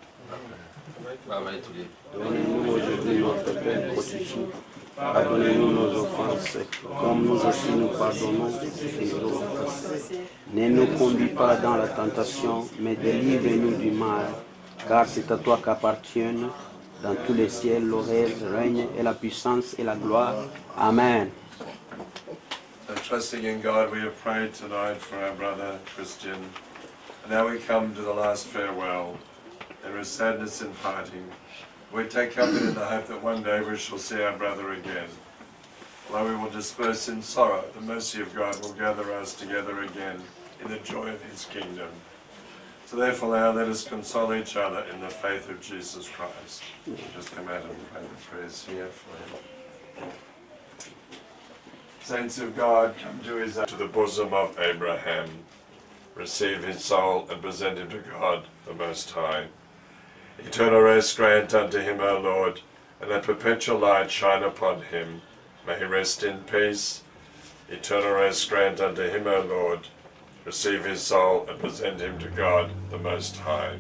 Baba yetu liye Donnez-nous aujourd'hui notre pain quotidien. Pardonnez-nous nos offenses, comme nous aussi nous pardonnons à nos offensés. Ne nous conduis pas dans la tentation, mais délivre-nous du mal, car c'est à toi qu'appartiennent dans tous les ciels le règne et la puissance et la gloire. Amen. So trusting in God, we have prayed tonight for our brother Christian. And now we come to the last farewell. There is sadness in parting. We take comfort in the hope that one day we shall see our brother again. Although we will disperse in sorrow, the mercy of God will gather us together again in the joy of his kingdom. So therefore now let us console each other in the faith of Jesus Christ. We'll just come out and pray the prayers here for him. Saints of God, come to his to the bosom of Abraham. Receive his soul and present him to God, the Most High. Eternal rest grant unto him, O Lord, and let perpetual light shine upon him. May he rest in peace. Eternal rest grant unto him, O Lord. Receive his soul and present him to God, the Most High.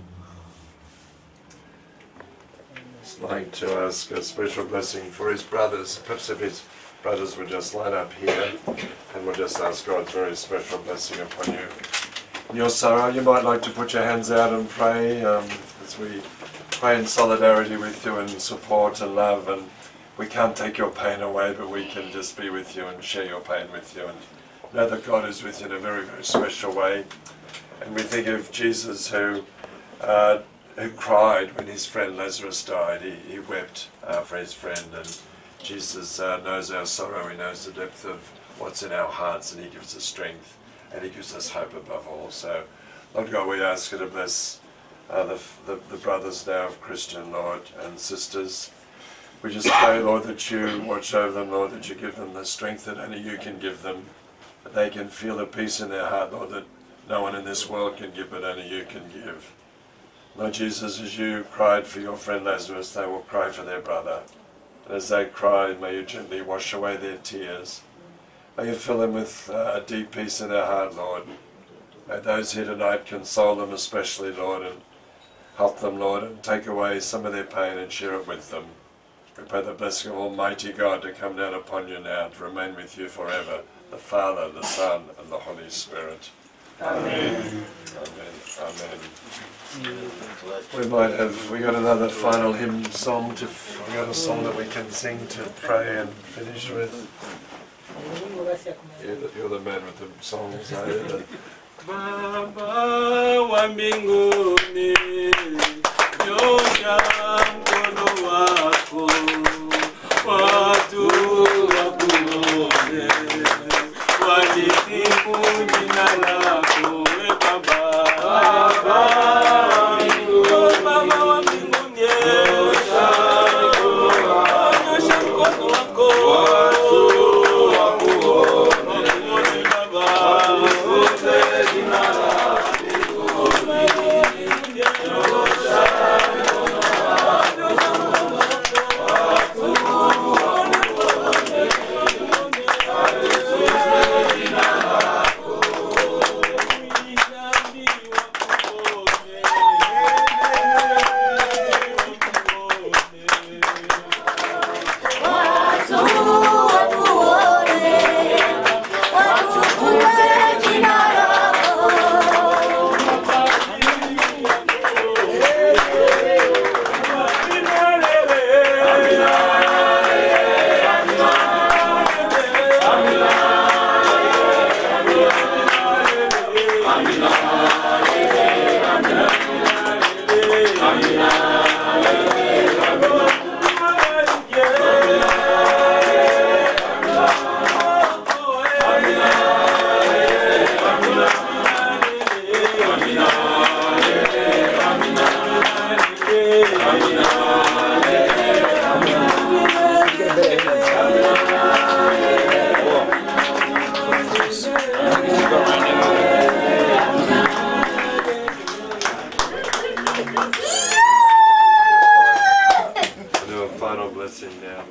I'd like to ask a special blessing for his brothers. Perhaps if his brothers would just line up here, and we'll just ask God's very special blessing upon you. In your sorrow, you might like to put your hands out and pray um, as we pray in solidarity with you and support and love. And we can't take your pain away, but we can just be with you and share your pain with you and know that God is with you in a very, very special way. And we think of Jesus who uh, who cried when his friend Lazarus died. He, he wept uh, for his friend, and Jesus uh, knows our sorrow. He knows the depth of what's in our hearts, and he gives us strength, and he gives us hope above all. So, Lord God, we ask you to bless uh, the, the, the brothers now of Christian, Lord, and sisters. We just pray, Lord, that you watch over them, Lord, that you give them the strength that only you can give them, that they can feel the peace in their heart, Lord, that no one in this world can give, but only you can give. Lord Jesus, as you cried for your friend Lazarus, they will cry for their brother. And as they cry, may you gently wash away their tears. May you fill them with uh, a deep peace in their heart, Lord. May those here tonight console them especially, Lord, and help them, Lord, and take away some of their pain and share it with them. We pray the blessing of Almighty God to come down upon you now, to remain with you forever, the Father, the Son, and the Holy Spirit. Amen. Amen. Amen. We might have, we got another final hymn song to, we got a song that we can sing to pray and finish with. You're the, you're the man with the songs, are you? Baba wa mbinguni, nyosha mkono wako, watu wakuone And do a final blessing now.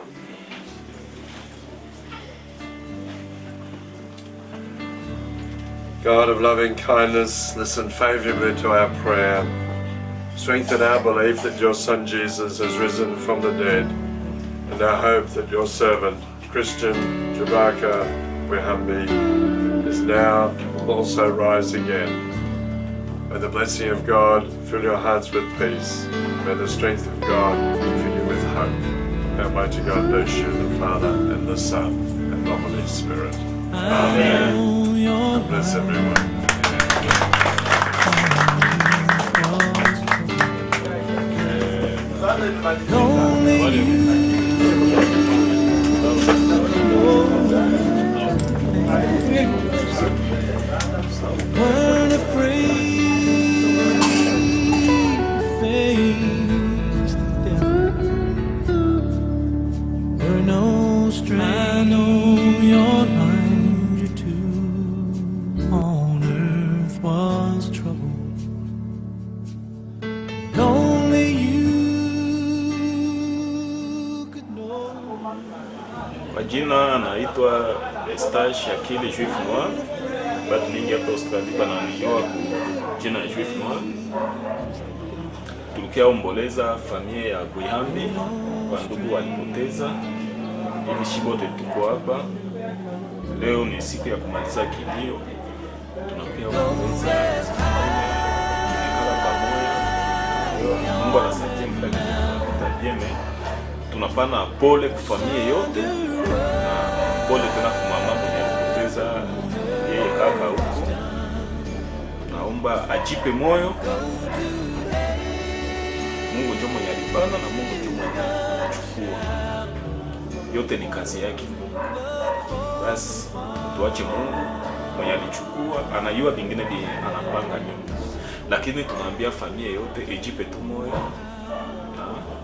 God of loving kindness, listen favorably to our prayer. Strengthen our belief that your Son Jesus has risen from the dead, and our hope that your servant, Christian Jabaka Wehambi, is now also rise again. May the blessing of God fill your hearts with peace. May the strength of God fill you with hope. Almighty God bless you, the Father, and the Son, and the Holy Spirit. Amen. God bless everyone. weren't afraid to face the devil. We're no stranger. I know your mind too on earth was trouble. Only you could know. Kwa jina naitwa Estache Akili Juif Noir. Batu mingi hapa Australia bananijua kwa jina ya Juif Noir. Tulikia omboleza familia ya Gwihambi, kwa ndugu walipoteza. Hivi shibote tuko hapa leo, ni siku ya kumaliza kilio. Tunakuya omboleza, tumekala pamoja. Mungu anasaidia mtakatifu jeme tunapana pole kwa familia yote na pole tena kwa mama mwenye alipoteza yeye kaka huko. Naomba ajipe moyo. Mungu ndio mwenye alipana na Mungu ndio mwenye anachukua. Yote ni kazi yake. Basi tuache Mungu mwenye alichukua, anajua vingine vyenye anapanga nyuma, lakini tunaambia familia yote ijipe tu moyo na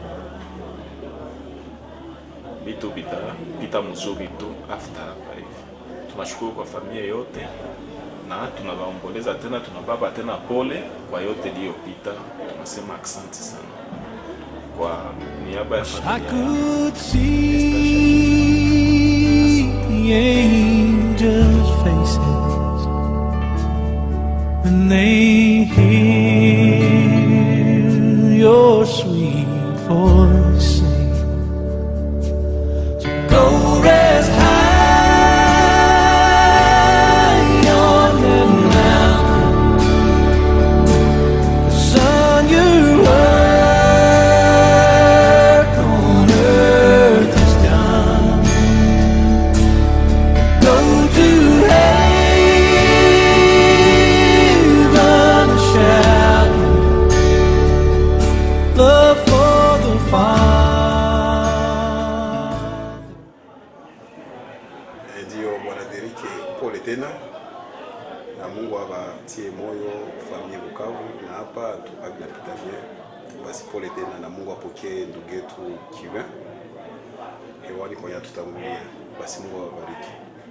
vitu vitapita mzuri tu after hapa hivi. Tunashukuru kwa familia yote na tunawaomboleza tena, tunababa tena pole kwa yote iliyopita. Tunasema asante sana kwa niaba ya I familia could see the angels' faces when they hear your sweet voice sing. So go rest high on that mountain. Son, your work on earth is done. Go to heaven and shout love for the Father. Eh, Ndio bwana Derike, pole tena na Mungu awatie moyo familia Bukavu na hapa tubaki na pitanie. Basi pole tena na Mungu apokee ndugu yetu Kiwe hewani kwenye tutangulia. Basi Mungu awabariki.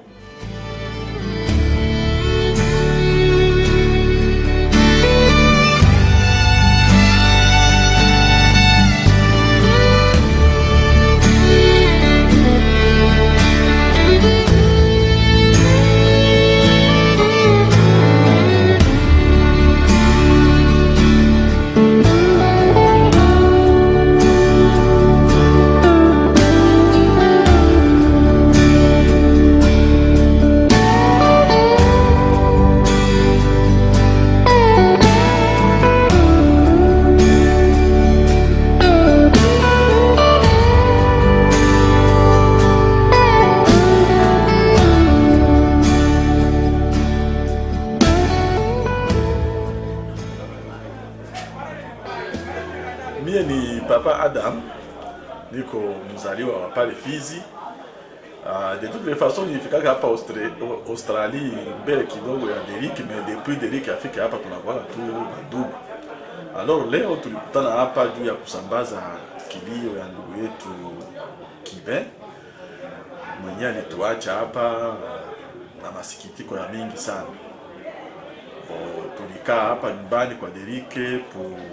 Mie ni Papa Adam, niko mzaliwa wa pale Fizi. Uh, de toutes les façons nilifikaka hapa Austra- Au- Australie mbele kidogo ya Deriki, mais depuis Deriki afike hapa tunakuwa tu bandugu. Alors leo tulikutana hapa juu ya kusambaza kilio ya ndugu yetu Kibe mwenye alituacha hapa uh, na masikitiko ya mingi sana. Bo, tulikaa hapa nyumbani kwa Derike pour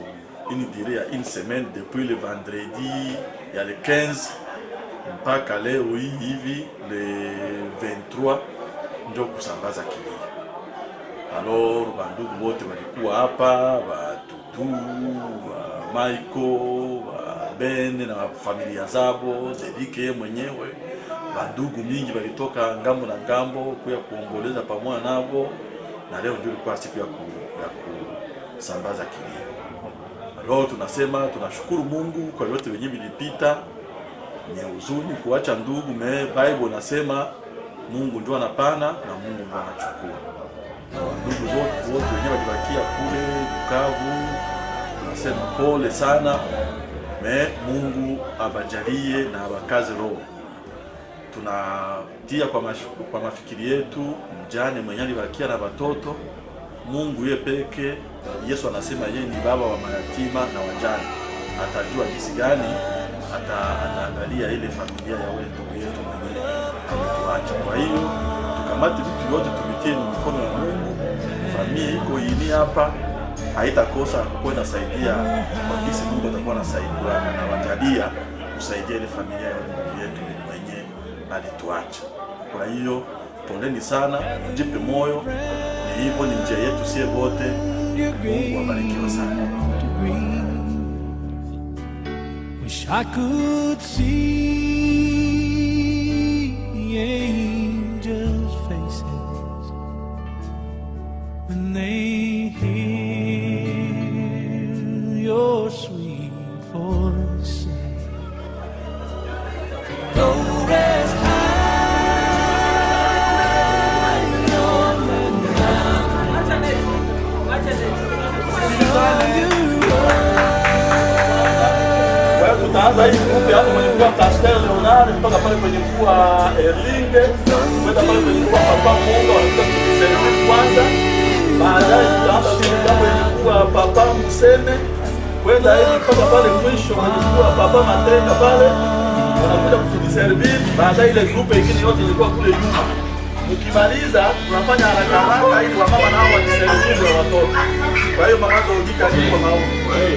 une durée ya une semaine depuis le vendredi ya le 15 mpaka leo hii hivi le 23 njo kusambaza kilio. Alors bandugu wote walikuwa hapa, batutu ba Maiko, ba Bene na familia zabo, Dedike yeye mwenyewe, bandugu mingi walitoka ngambo na ngambo kuya kuomboleza pamoja nabo, na leo ndio ilikuwa siku ya, ku, ya kusambaza kilio. Alors tunasema tunashukuru Mungu kwa yote wenye vilipita. Ni huzuni kuacha ndugu, me Bible nasema Mungu ndio anapana na Mungu ndio anachukua. Na ndugu wote wote wenyewe walibakia kule Bukavu, tunasema pole sana, me Mungu abajalie na abakaze roho. Tunatia kwa, mash, kwa mafikiri yetu mjane mwenye alibakia na watoto. Mungu ye peke, Yesu anasema yeye ni baba wa mayatima na wajane, atajua jinsi gani ata, ataangalia ile familia ya ule ndugu yetu mwenyewe ametuacha. Kwa hiyo tukamate vitu vyote tuvitie ni mikono ya Mungu. Familia iko ini hapa haitakosa kwenda saidia kwa kisi Mungu atakuwa anasaidia na wajalia kusaidia ile familia ya ule ndugu yetu mwenye alituacha. Kwa hiyo poleni sana, jipe moyo, ni hivyo, ni njia yetu sie wote. Mungu abarikiwe sana. Wish I could see angels' faces when they hear your sweet voice say, Go rest high on Kwa hiyo tutaanza hii grupu hapo kwenye kuwa Pastor Leonard mpaka pale kwenye kuwa Erlinge, kwenda pale kwenye kuwa Papa Munga wanakuja kutuservi kwanza. Baadaye tutaanza kwenye jambo yenye kuwa Papa Mseme, kwenda hivi mpaka pale mwisho kwenye kuwa Papa Matenga pale wanakuja kutuservi. Baadaye ile grupu ingine yote ilikuwa kule nyuma. Mkimaliza tunafanya haraka haraka ili wamama nao wajiserviwe watoto. Kwa hiyo mama Dodika kwa maombi.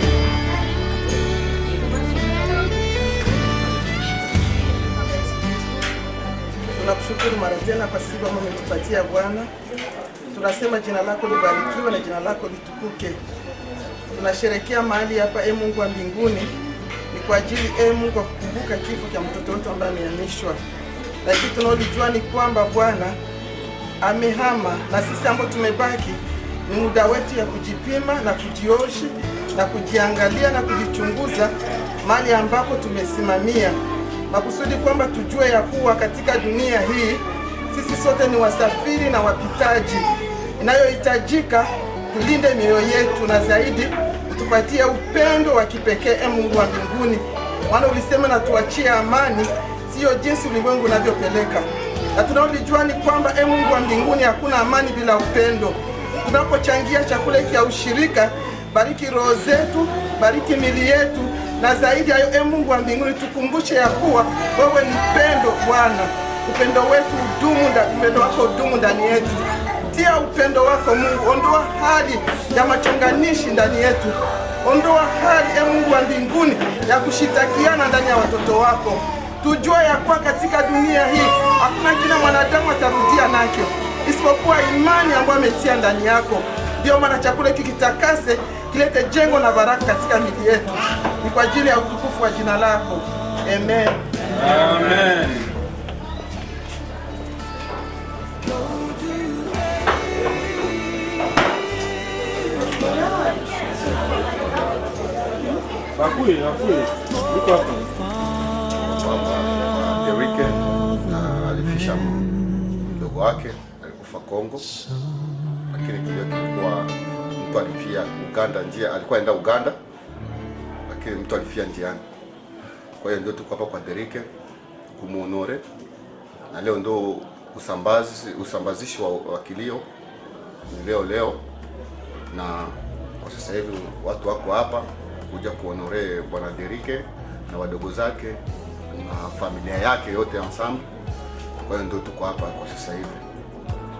Tunakushukuru mara tena kwa siku ambayo umetupatia Bwana. Tunasema jina lako libarikiwe na jina lako litukuke. Tunasherekea mahali hapa, e Mungu wa mbinguni, ni kwa ajili e Mungu wa kukumbuka kifo cha mtoto wetu ambaye amehamishwa, lakini tunaolijua ni kwamba Bwana amehama, na sisi ambao tumebaki ni muda wetu ya kujipima na kujiosha na kujiangalia na kujichunguza mahali ambapo tumesimamia makusudi kwamba tujue ya kuwa katika dunia hii sisi sote ni wasafiri na wapitaji. Inayohitajika tulinde mioyo yetu na zaidi utupatie upendo wa kipekee, e Mungu wa mbinguni, maana ulisema na tuachie amani, siyo jinsi ulimwengu unavyopeleka, na tunaolijua ni kwamba e Mungu wa mbinguni, hakuna amani bila upendo. Tunapochangia chakula hiki ya ushirika, bariki roho zetu, bariki mili yetu na zaidi hayo, e Mungu wa mbinguni, tukumbushe ya kuwa wewe ni pendo Bwana. Upendo wetu udumu, nda- upendo wako udumu ndani yetu. Tia upendo wako Mungu, ondoa hali ya machonganishi ndani yetu, ondoa hali e Mungu wa mbinguni ya kushitakiana ndani ya watoto wako. Tujue ya kuwa katika dunia hii hakuna kila mwanadamu atarudia nacho isipokuwa imani ambayo ametia ndani yako. Ndio maana chakula hiki kitakase, kilete jengo na baraka katika mili yetu. Ni kwa ajili ya utukufu wa jina lako, amen. Amen. Bakui, bakui. Iko hapa. Derike na alifisha mdogo wake alikufa Kongo, lakini kilio kilikuwa mtu alifia Uganda, njia alikuwa enda Uganda, lakini mtu alifia njiani. Kwa hiyo ndio tuko hapa kwa Derike kumuonore, na leo ndo usambazi usambazishi wa, wa kilio ni leo leo, na kwa sasa hivi watu wako hapa kuja kuonore bwana Derike na wadogo zake na familia yake yote ensemble. Kwa hiyo ndio tuko hapa kwa sasa hivi,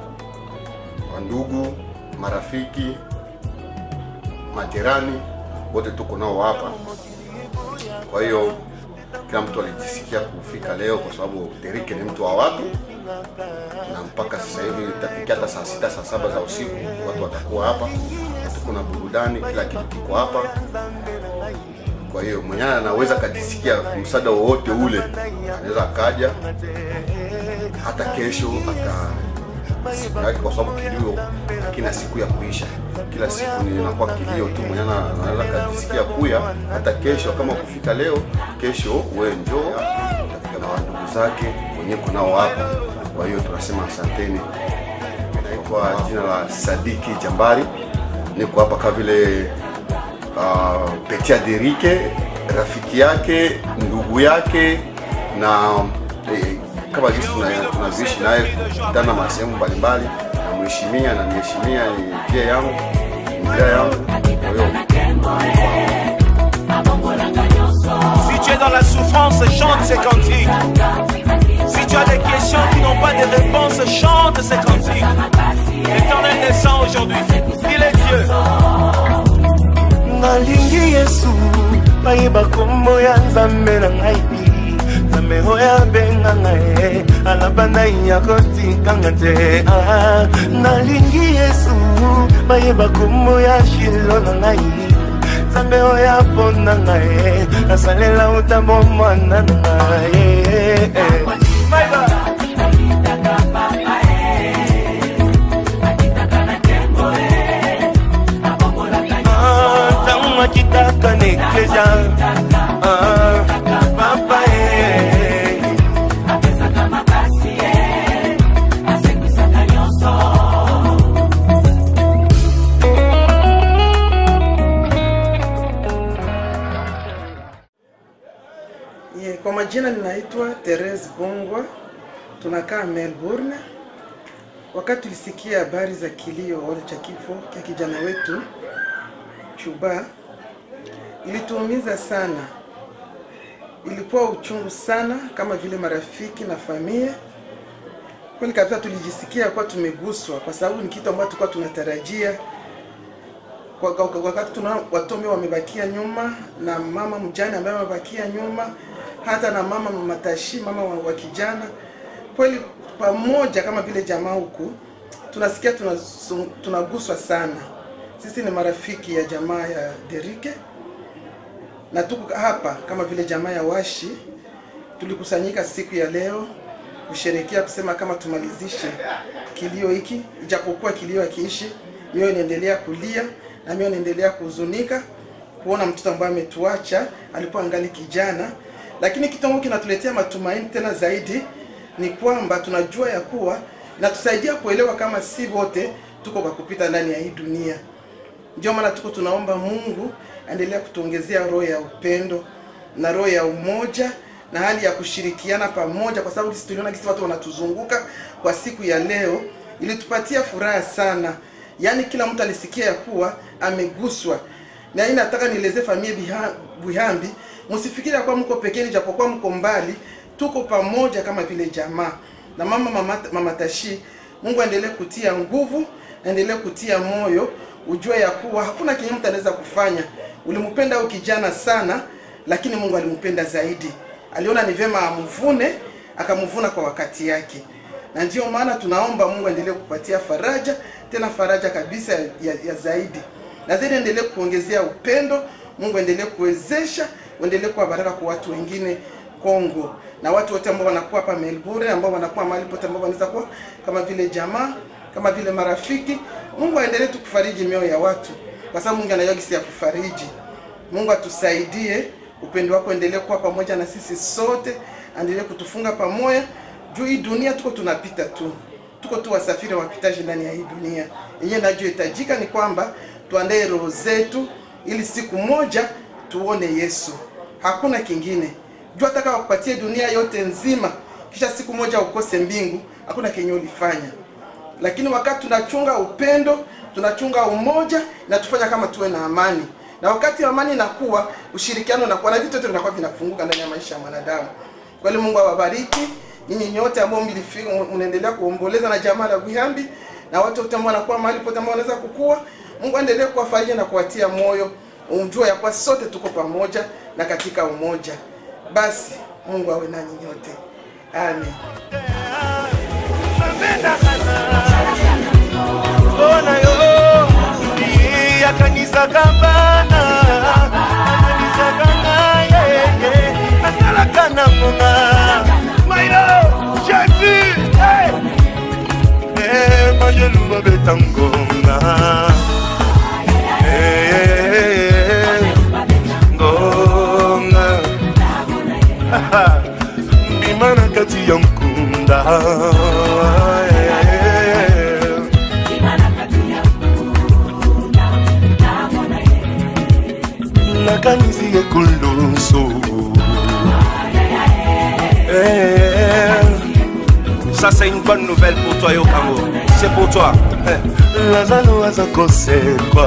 wandugu, marafiki, majirani wote tuko nao hapa. Kwa hiyo kila mtu alijisikia kufika leo, kwa sababu Derike ni mtu wa watu, na mpaka sasa hivi itafikia hata saa sita saa saba za usiku watu watakuwa hapa, tuko na burudani, kila kitu kiko hapa. Kwa hiyo mwenyewe anaweza akajisikia msaada wowote ule, anaweza akaja hata kesho aka siku yake, kwa sababu kilio hakina siku ya kuisha. Kila siku ni inakuwa kilio tu, mwenyewe ana- anaweza akajisikia kuya hata kesho. Kama kufika leo, kesho wewe njoo utafika na ndugu zake wenyewe kunao hapa. Kwa hiyo tunasema asanteni. Naitwa jina la Sadiki Jambari, niko hapa kama vile uh, Petia Derike, rafiki yake, ndugu yake na eh, kama jinsi tuna- tunavyoishi naye kukutana masehemu mbalimbali, namheshimia na niheshimia, ni njia yangu, ni njia yangu. Kwa hiyo Si tu es dans la souffrance, chante ces cantiques. Si tu as des questions qui n'ont pas de réponse, chante ces cantiques. L'éternel descend aujourd'hui. Il est Dieu. nalingi yesu bayeba kombo ya nzambe na ngai nzambe oyo abenga ngai alaba na ya kotikanga te Ah, nalingi yesu bayeba kombo ya shilo na ngai nzambe oyo apona ngai asalela utambo mwana na ngai My God. Ah, ntango akitaka na eklesia Ah, papa eh. Ye, kwa majina ninaitwa Therese Bongwa, tunakaa Melbourne. Wakati tulisikia habari za kilio wale cha kifo cha kijana wetu Chuba, ilituumiza sana, ilikuwa uchungu sana, kama vile marafiki na familia. Kweli kabisa tulijisikia kuwa tumeguswa, kwa sababu ni kitu ambacho tulikuwa tunatarajia kwa, kwa, kwa, wakati tuna watomi wamebakia nyuma na mama mjane ambaye amebakia nyuma, hata na mama matashi, mama wa, wa kijana. Kweli pamoja kama vile jamaa huku tunasikia tunasu- tunaguswa sana. Sisi ni marafiki ya jamaa ya Derike na tuko hapa kama vile jamaa ya Washi, tulikusanyika siku ya leo kusherekea kusema kama tumalizishe kilio hiki, ijapokuwa kilio hakiishi, mioyo inaendelea kulia na mioyo inaendelea kuhuzunika kuona mtoto ambaye ametuacha alikuwa angali kijana, lakini kitu ambacho kinatuletea matumaini tena zaidi ni kwamba tunajua ya kuwa inatusaidia kuelewa kama si wote tuko kwa kupita ndani ya hii dunia. Ndio maana tuko tunaomba Mungu aendelea kutuongezea roho ya upendo na roho ya umoja na hali ya kushirikiana pamoja, kwa sababu sisi tuliona kisi watu wanatuzunguka kwa siku ya leo, ilitupatia furaha sana. Yaani kila mtu alisikia ya kuwa ameguswa, na hii nataka nielezee familia Biha- Buhambi, msifikiri ya kuwa mko pekeni, japokuwa mko mbali, tuko pamoja kama vile jamaa na mama mama, mama Tashi. Mungu aendelee kutia nguvu, aendelee kutia moyo, ujue ya kuwa hakuna kenye mtu anaweza kufanya. Ulimpenda huyu kijana sana, lakini Mungu alimpenda zaidi. Aliona ni vyema amvune, akamvuna kwa wakati yake, na ndiyo maana tunaomba Mungu aendelee kupatia faraja, tena faraja kabisa ya, ya, ya zaidi, na zaidi endelee kuongezea upendo. Mungu aendelee kuwezesha, uendelee kuwa baraka kwa watu wengine Kongo na watu wote ambao wanakuwa hapa Melbourne, ambao wanakuwa mahali pote ambao wanaweza kuwa kama vile jamaa, kama vile marafiki. Mungu aendelee tu kufariji mioyo ya watu, kwa sababu Mungu anajua jinsi ya kufariji. Mungu atusaidie, upendo wako endelee kuwa pamoja na sisi sote, aendelee kutufunga pamoja juu hii dunia tuko tunapita tu, tuko tu wasafiri wapitaji ndani ya hii dunia yenyewe. Inachohitajika ni kwamba tuandae roho zetu ili siku moja tuone Yesu, hakuna kingine. Jua ataka wakupatie dunia yote nzima, kisha siku moja ukose mbingu, hakuna kenye ulifanya. Lakini wakati tunachunga upendo, tunachunga umoja, inatufanya kama tuwe na amani, na wakati amani inakuwa, ushirikiano unakuwa, na vitu vyote vinakuwa vinafunguka ndani ya maisha ya mwanadamu. Kweli Mungu awabariki nyinyi nyote ambao mlifika, mnaendelea kuomboleza na jamaa la Buhambi na watu wote ambao wanakuwa mahali pote ambao wanaweza kukua. Mungu aendelee kuwafariji na kuwatia moyo umjua ya kuwa sote tuko pamoja na katika umoja. Basi Mungu awe nanyi nyote, amen. ona yo yakanisaka bana akanisaka ngaye asalaka na ngonga mayo jesu mayelu babeta ngonga Eh, ngonga mbima na kati ya nkunda nakanisi ekoloso Ça, c'est une bonne nouvelle pour toi, Yokango. C'est pour toi. lazalo aza kosekwa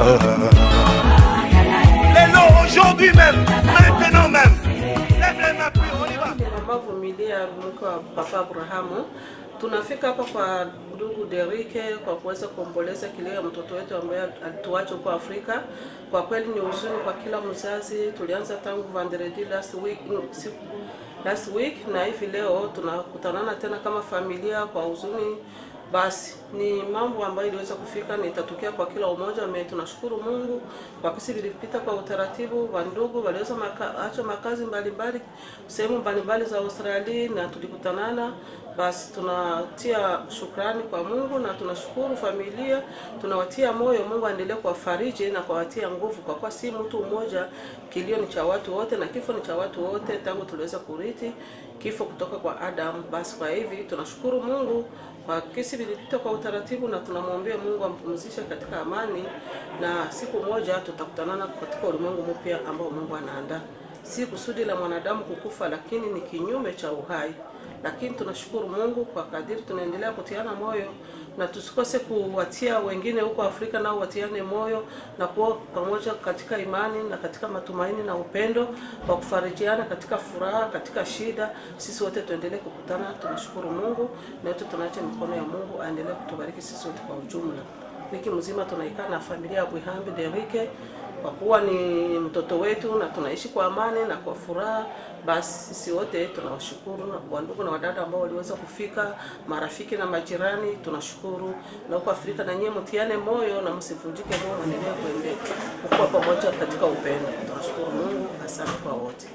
lelo aujourd'hui même maintenant même lève les mains puis on y va Mama Vumilia, mke wa Papa Abrahamu, tunafika hapa kwa ndugu Derike kwa kuweza kuomboleza kilio ya mtoto wetu ambaye alituacha huko Afrika. Kwa kweli ni huzuni kwa kila mzazi. Tulianza tangu vendredi last week, no, siku last week na hivi leo tunakutanana tena kama familia kwa huzuni. Basi ni mambo ambayo iliweza kufika na itatokea kwa kila umoja. Me tunashukuru Mungu kwa kisi vilipita kwa utaratibu wa ndugu waliweza maka, acha makazi mbalimbali sehemu mbalimbali za Australia na tulikutanana. Basi tunatia shukrani kwa Mungu na tunashukuru familia, tunawatia moyo. Mungu aendelee kuwafariji na kuwatia nguvu, kwa kuwa si mtu mmoja, kilio ni cha watu wote na kifo ni cha watu wote, tangu tuliweza kurithi kifo kutoka kwa Adamu. Basi kwa hivi tunashukuru Mungu kwa kesi vilipita kwa utaratibu, na tunamwombea Mungu ampumzishe katika amani, na siku moja tutakutanana katika ulimwengu mpya ambao Mungu anaandaa. Si kusudi la mwanadamu kukufa, lakini ni kinyume cha uhai. Lakini tunashukuru Mungu kwa kadiri tunaendelea kutiana moyo na tusikose kuwatia wengine huko Afrika nao watiane moyo na kuwa pamoja katika imani na katika matumaini na upendo wa kufarijiana katika furaha, katika shida. Sisi wote tuendelee kukutana. Tunashukuru Mungu na yote tunaacha mikono ya Mungu aendelee kutubariki sisi wote kwa ujumla. Wiki mzima tunaikaa na familia ya Bwihambi Derike kwa kuwa ni mtoto wetu na tunaishi kwa amani na kwa furaha. Basi sisi wote tunawashukuru na kwa ndugu na wadada ambao waliweza kufika, marafiki na majirani, tunashukuru. Na huko Afrika na nyie mtiane moyo na msivunjike moyo, endelee kuendelea kuwa pamoja katika upendo. Tunashukuru Mungu, asante kwa wote.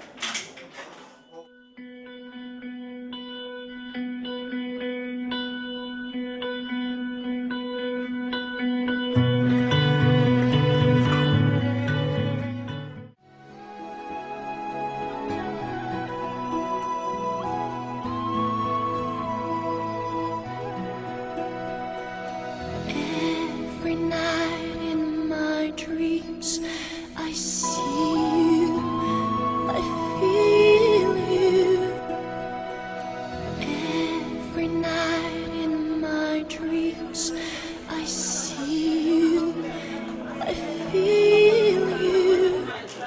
Every night in my dreams, I see you, I feel you. Every night in my dreams, I see you, I feel you.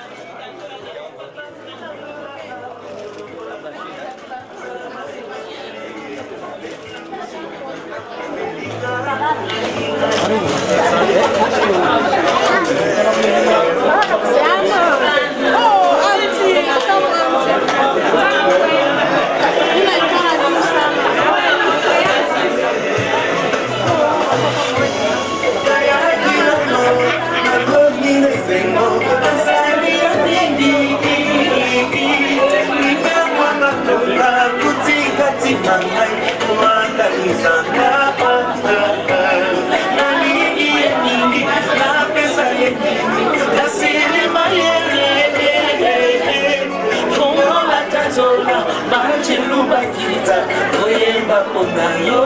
koyemba mpona yo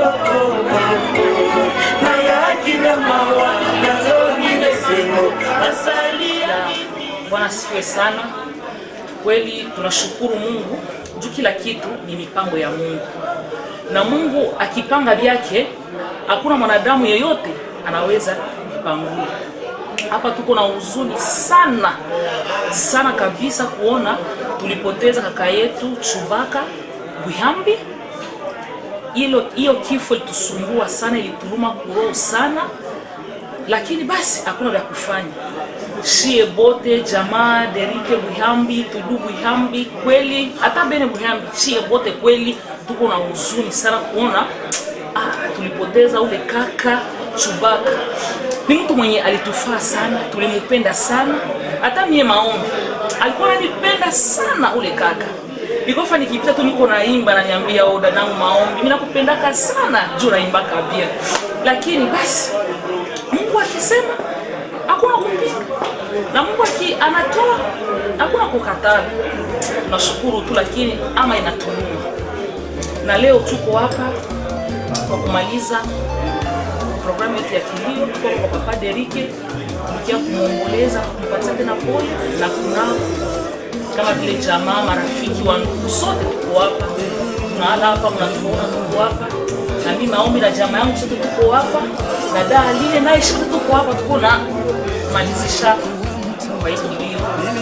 nayakina mawa nazongi lesengo asali Bwana asifiwe sana. Kweli tunashukuru Mungu juu kila kitu ni mipango ya Mungu, na Mungu akipanga vyake hakuna mwanadamu yeyote anaweza kupangua. Hapa tuko na huzuni sana sana kabisa kuona tulipoteza kaka yetu Chubaka Bwihambi. Hilo hiyo kifo ilitusumbua sana, ilituluma kuroho sana, lakini basi hakuna vya kufanya. shie bote jamaa Derike Buhambi, Tudu Buhambi, kweli hata Bene Buhambi, shie bote kweli tuko na huzuni sana kuona ah, tulipoteza ule kaka Chubaka. Ni mtu mwenye alitufaa sana, tulimupenda sana, hata mie maombi alikuwa ananipenda sana ule kaka nikofa nikipita tu niko naimba naniambia oh, dadangu maombi mimi nakupendaka sana juu naimbaka pia lakini basi Mungu akisema hakuna kupinga na Mungu aki anatoa hakuna kukataa tunashukuru tu lakini ama inatuluma na leo tuko hapa kwa kumaliza programu yetu ya kilimo tuko kwa papa Derike tukia kumwomboleza kumpatia tena pole na kunao kama vile jamaa, marafiki wa ndugu, sote tuko hapa, tunahala hapa, mnatuona tuko hapa, na mimi maombi na jamaa yangu sote tuko hapa, na daa lile naye shika tuko hapa, tuko na malizisha kwa hii kilio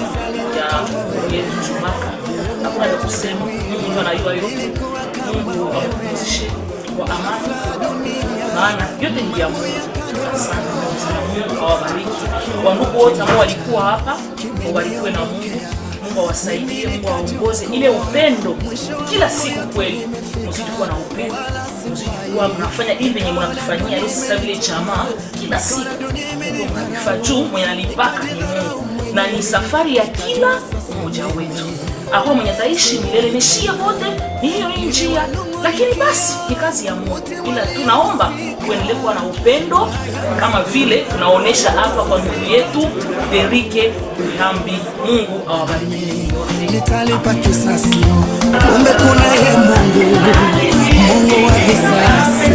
ya ndugu yetu Chumaka. Hakuna la kusema, Mungu ndio anajua yote. Mungu akupumzishe kwa amani, maana yote ni ya Mungu. Asante sana, Mungu awabariki wandugu wote ambao walikuwa hapa, wabarikiwe na Mungu. Mungu awasaidie, Mungu awaongoze ile upendo kila siku. Kweli mzidi kuwa na upendo, mzidi kuwa mnafanya hivi venye mnatufanyia leo sasa vile jamaa, kila siku Mungu mnavifaa juu, mwenye analipaka ni Mungu na ni safari ya kila mmoja wetu. Hakuna mwenye ataishi milele, nishia wote ni hiyo hii njia, lakini basi ni kazi ya Mungu, ila tunaomba tuendelee kuwa na upendo kama vile tunaonesha hapa kwa ndugu yetu Derike Hambi. Mungu awabariki wote. nitalipa kisasi. Kumbe kuna ye Mungu, Mungu wa visasi.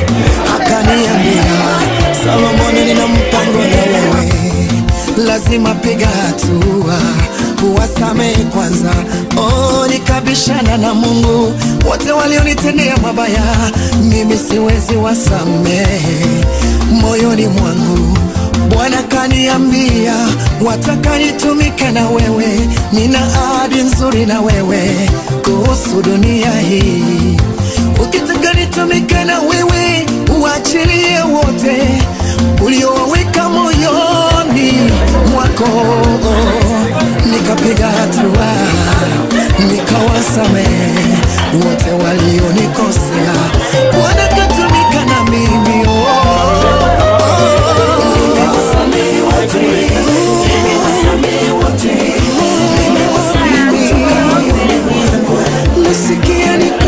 Akaniambia Solomoni, nina mpango na wewe, lazima piga hatua uwasamehe kwanza. Oh, nikabishana na Mungu, wote walionitendea mabaya, mimi siwezi wasamehe moyoni mwangu Bwana kaniambia wataka nitumike na wewe, nina ahadi nzuri na wewe kuhusu dunia hii. Ukitaka nitumike na wewe, uachilie wote uliowaweka moyoni mwako. Nikapiga hatua, nikawasamehe wote walionikosea. Bwana katumika na mimi oh. Nasikia niko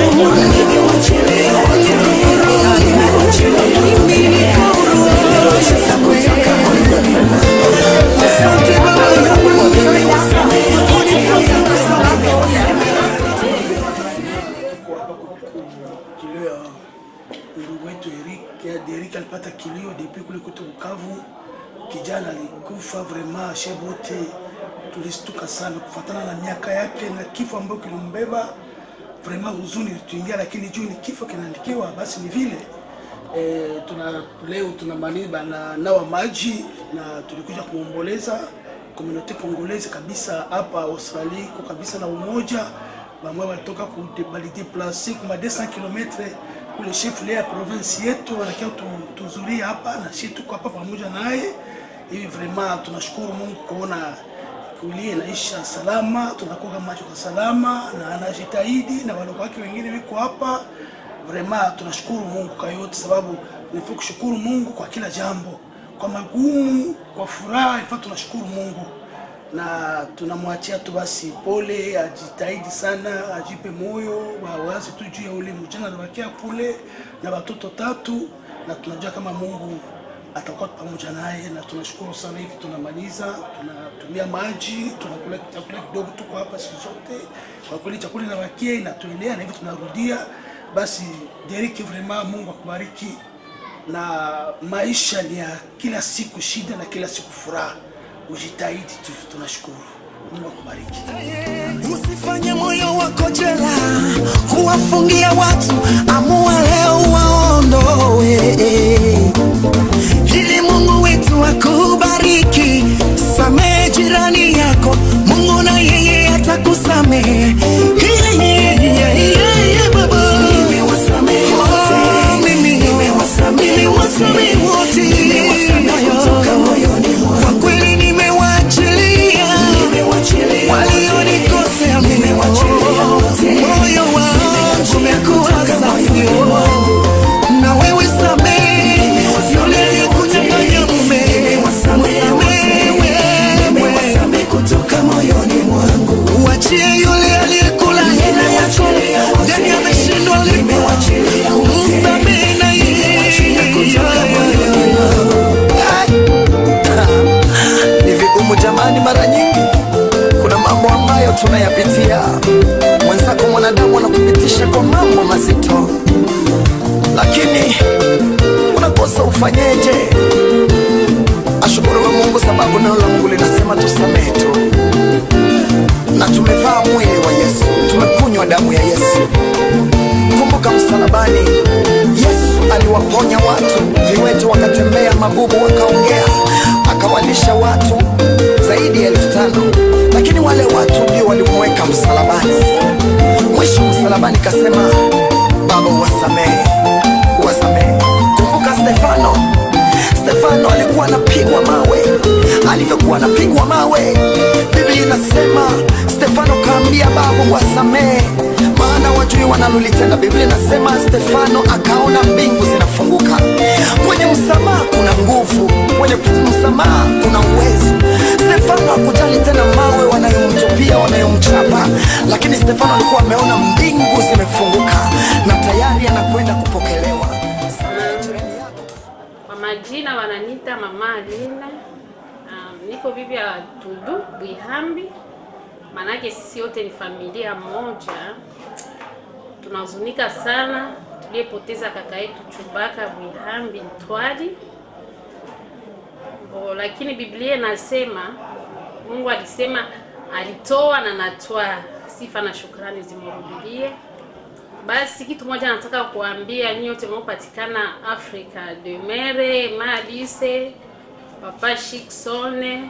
Asante Baba kilio ya ndugu wetu Eric ya Derek alipata kilio depuis kule kwetu Bukavu. Kijana alikufa vraiment, shebote tulistuka sana kufatana na miaka yake na kifo ambayo kilimbeba. Vraiment huzuni ilituingia, lakini juu ni kifo kinaandikiwa, basi ni vile e, tuna leo tunamaliza na nawa maji na tulikuja kumwomboleza komunote kongolezi kabisa hapa Australia kwa kabisa na umoja bamwe walitoka ku- balideplase kuma 200 km kule chef ya province yetu wanakia tu- tuzuria hapa na shi tuko hapa pamoja naye hivi vraiment tunashukuru Mungu kuona kulie inaisha salama, tunakoga macho kwa salama na anajitahidi na waloko wake wengine wiko hapa. Vraiment tunashukuru Mungu kwa yote, sababu nifaa kushukuru Mungu kwa kila jambo, kwa magumu, kwa furaha, ifaa tunashukuru Mungu na tunamwachia tu basi pole, ajitahidi sana, ajipe moyo, wawazi tu juu ya ule mjana anabakia kule na watoto tatu, na tunajua kama Mungu atakuwa pamoja naye, na tunashukuru sana. Hivi tunamaliza, tunatumia maji, tunakula chakula kidogo, tuko hapa siku zote. Kwa kweli chakula inabakia inatuelea, na hivi tunarudia. Basi Derek, vraiment Mungu akubariki, na maisha ni ya kila siku shida na kila siku furaha. Ujitahidi tu, tunashukuru. Mungu akubariki. Usifanye moyo wako jela kuwafungia watu, amua leo waondoe, ili Mungu wetu akubariki. Samehe jirani yako, Mungu na yeye atakusamehe. Yeah, yeah, yeah, yeah, yeah, baba. Oh, mimi, nimewasamehe wote. Kwa kweli nimewa tunayapitia, mwenzako mwanadamu anakupitisha kwa mambo mazito, lakini unakosa ufanyeje? Ashukuriwe Mungu sababu neno la Mungu linasema tusamehe tu, na tumevaa mwili wa Yesu, tumekunywa damu ya Yesu. Kumbuka msalabani, Yesu aliwaponya watu, viwete wakatembea, mabubu wakaongea, akawalisha watu zaidi ya elfu tano lakini wale watu ndio walimweka msalabani. Mwisho msalabani kasema, Baba uwasamehe, uwasamehe. Kumbuka Stefano, Stefano alikuwa anapigwa mawe. Alivyokuwa anapigwa mawe, Biblia inasema Stefano kaambia Baba wasamehe, maana wajui wanalolitenda. Biblia inasema Stefano akaona mbingu zinafunguka. Kwenye msamaha kuna nguvu, kwenye msamaha kuna uwezo. Stefano hakujali tena mawe wanayomtupia, wanayomchapa, lakini Stefano alikuwa ameona mbingu zimefunguka na tayari anakwenda kupokelewa. Kwa majina wananiita Mama Alina. Um, niko bibi ya Dudu Bwihambi, manake sisi wote ni familia moja. Tunahuzunika sana tuliyepoteza kaka yetu Chubaka Bwihambi Ntwali. Oh, lakini Biblia inasema Mungu alisema alitoa na natwaa, sifa na shukrani zimrudilie. Basi kitu moja nataka kuambia nyinyi wote mnaopatikana Afrika, Demere, Malise, Papa Shiksone,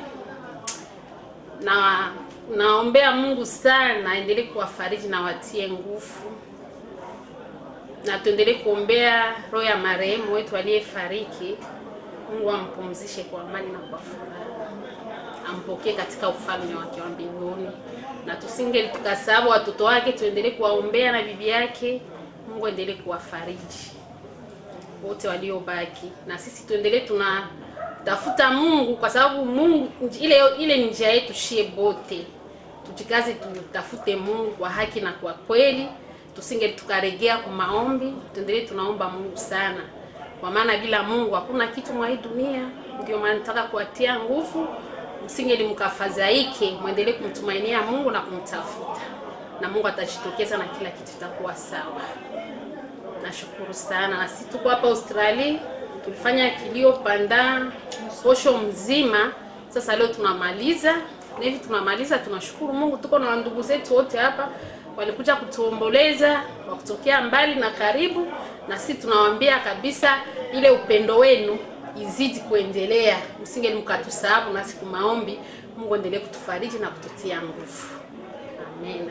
na naombea Mungu sana aendelee kuwafariji na watie nguvu, na tuendelee kuombea roho ya marehemu wetu aliyefariki. Mungu ampumzishe kwa amani na kwa furaha, ampokee katika ufalme wake wa mbinguni, na tusinge tukasahau watoto wake, tuendelee kuwaombea na bibi yake. Mungu aendelee kuwafariji wote waliobaki, na sisi tuendelee tunatafuta Mungu, kwa sababu Mungu ile ile ni njia yetu shie bote. Tujikaze tutafute Mungu kwa haki na kwa kweli, tusinge tukaregea kwa maombi, tuendelee tunaomba Mungu sana kwa maana bila Mungu hakuna kitu mwa hii dunia. Ndio maana nataka kuwatia nguvu, msingeli mkafadhaike, mwendelee kumtumainia Mungu na kumtafuta, na Mungu atajitokeza na kila kitu itakuwa sawa. Nashukuru sana, na sisi tuko hapa Australia, tulifanya kilio panda posho mzima. Sasa leo tunamaliza na hivi tunamaliza, tunashukuru Mungu. Tuko na ndugu zetu wote hapa walikuja kutuomboleza wa kutokea mbali na karibu, na sisi tunawaambia kabisa ile upendo wenu izidi kuendelea, msinge mkatusahau, na siku maombi, Mungu endelee kutufariji na kututia nguvu. Amina.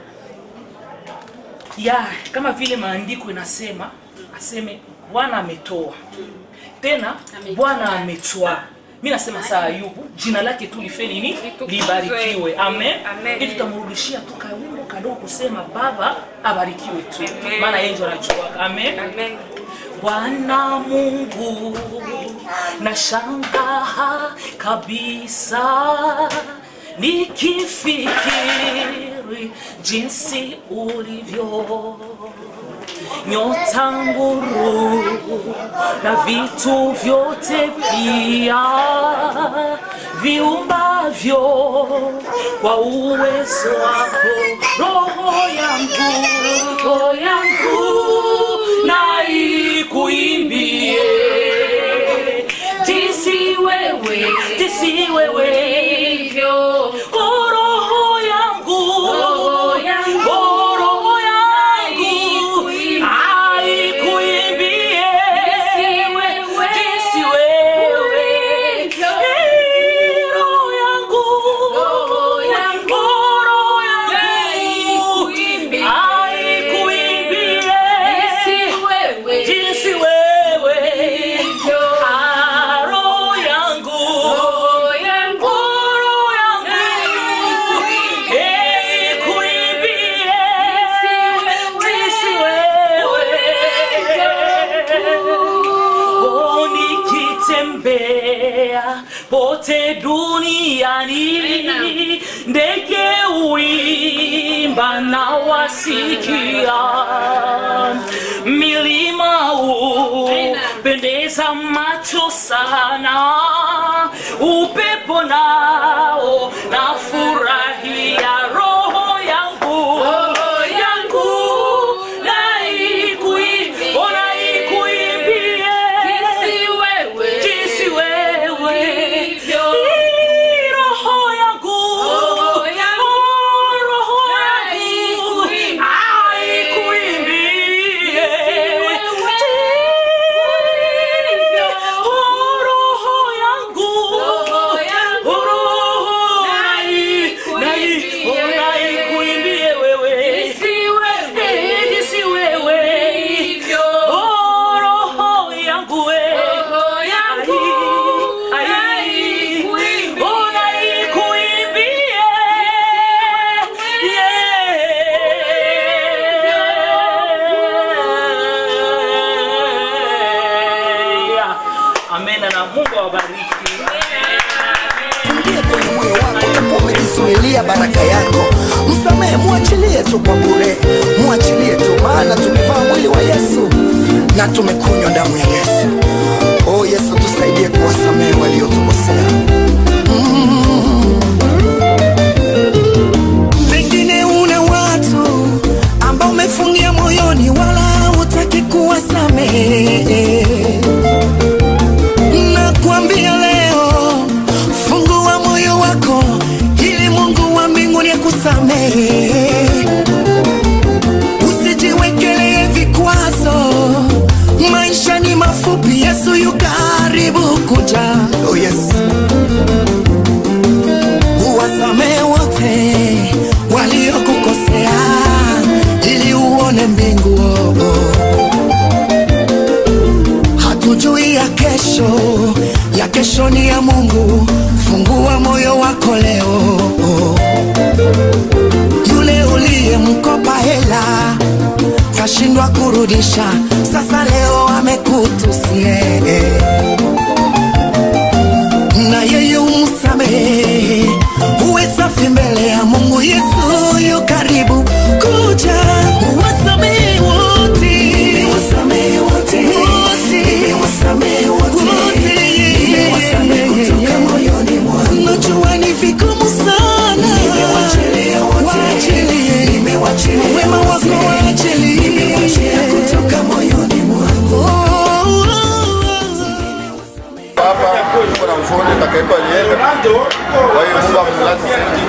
ya kama vile maandiko inasema aseme bwana ametoa tena bwana ametwaa mi nasema saa ayubu jina lake tu life nini libarikiwe amen Amen. ili tutamrudishia tu kawimbo kadogo kusema baba abarikiwe tu maana yeye ndio anajuaka amen bwana mungu na shangaa kabisa nikifikiri jinsi ulivyo nyota nguru na vitu vyote pia viumbavyo kwa uwezo wako roho yangu roho yangu na ikuimbie jinsi wewe jinsi wewe hivyo Oh, roho yangu Roho yangu. Oh, roho yangu aikuimbie jinsi wewe Eh, roho yangu Roho yangu. Oh, roho yangu Aikuimbie. aikuimbie Jinsi wewe. jinsi wewe Hivyo. Ah, roho yangu Roho yangu. Oh, roho yangu Aikuimbie. Eh, ikuimbie Jinsi jinsi wewe Oh, nikitembea pote duniani ndege uimba na wasikia milima upendeza macho sana upepo nao na furahia roho yako msamehe mwachilie tu kwa bure mwachilie tu maana tumevaa mwili wa yesu na tumekunywa damu ya yesu o yesu tusaidie kuwasamehe waliotukosea pengine una watu ambao umefungia moyoni wala hutaki kuwasamehe nakwambia leo fungua moyo wako ili mungu wa mbinguni akusamehe usijiwekelee vikwazo maisha ni mafupi yesu yu karibu kuja oh yes. uwasamehe wote waliokukosea ili uone mbingu oh, oh. hatujui ya kesho ya kesho ni ya mungu fungua moyo wako leo yule uliyemkopa hela kashindwa kurudisha sasa leo amekutusie na yeye umsamehe uwe safi mbele ya mungu yesu yu karibu kuja uwasamehe wote Uwasamehe wote. Uwasamehe wote. najua ni vigumu sana waachilie wema wako waachilie hapa tuko na mfundi takaitwa Liebe. Kwa hiyo Mungu amlaze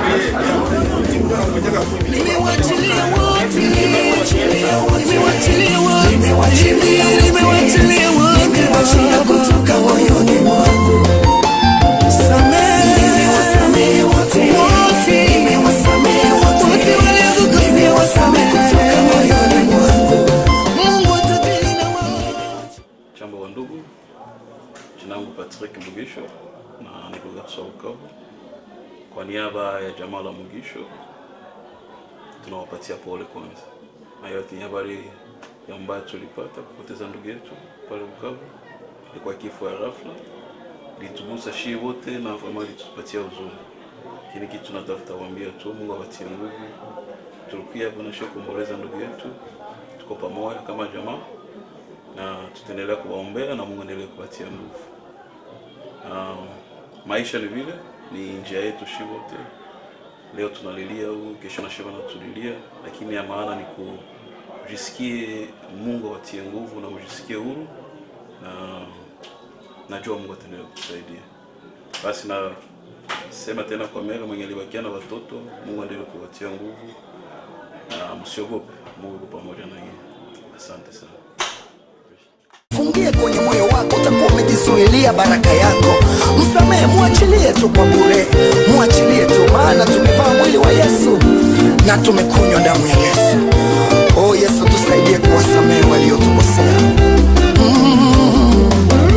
kutoka moyoni mwangu Samehe wote. Nimewasamehe wote. Nimewasamehe kutoka moyoni mwangu. Mungu atatulinda Jambo wa ndugu, jina langu Patrick Mugisho na niko Garso Bukavu. Kwa niaba ya jamaa la Mugisho tunawapatia pole kwanza, na yote ni habari ya mbaya tulipata kupoteza ndugu yetu pale Bukavu. Ilikuwa kifo ya ghafla, ilitugusa shii wote na vraiment ilitupatia huzuni, lakini kitu tunatafuta kuambia tu Mungu awatie nguvu. Tulikuja kuonesha kuomboleza ndugu yetu, tuko pamoja kama jamaa na tutaendelea kuwaombea na Mungu endelee kupatia nguvu. Um, maisha ni vile, ni njia yetu shi wote. Leo tunalilia huyu, kesho na shema natulilia, lakini ya maana ni kujisikie Mungu awatie nguvu na mjisikie huru, na najua Mungu ataendelea kutusaidia. Basi na sema tena kwa mera mwenye alibakia na watoto, Mungu aendelee kuwatia nguvu na msiogope, Mungu yuko pamoja na yeye. Asante sana. fungie kwenye moyo wako utakuwa umejizuilia baraka yako msamehe mwachilie tu kwa bure mwachilie tu maana tumevaa mwili wa yesu na tumekunywa damu ya yesu o yesu tusaidie kuwasamehe waliotukosea Mm.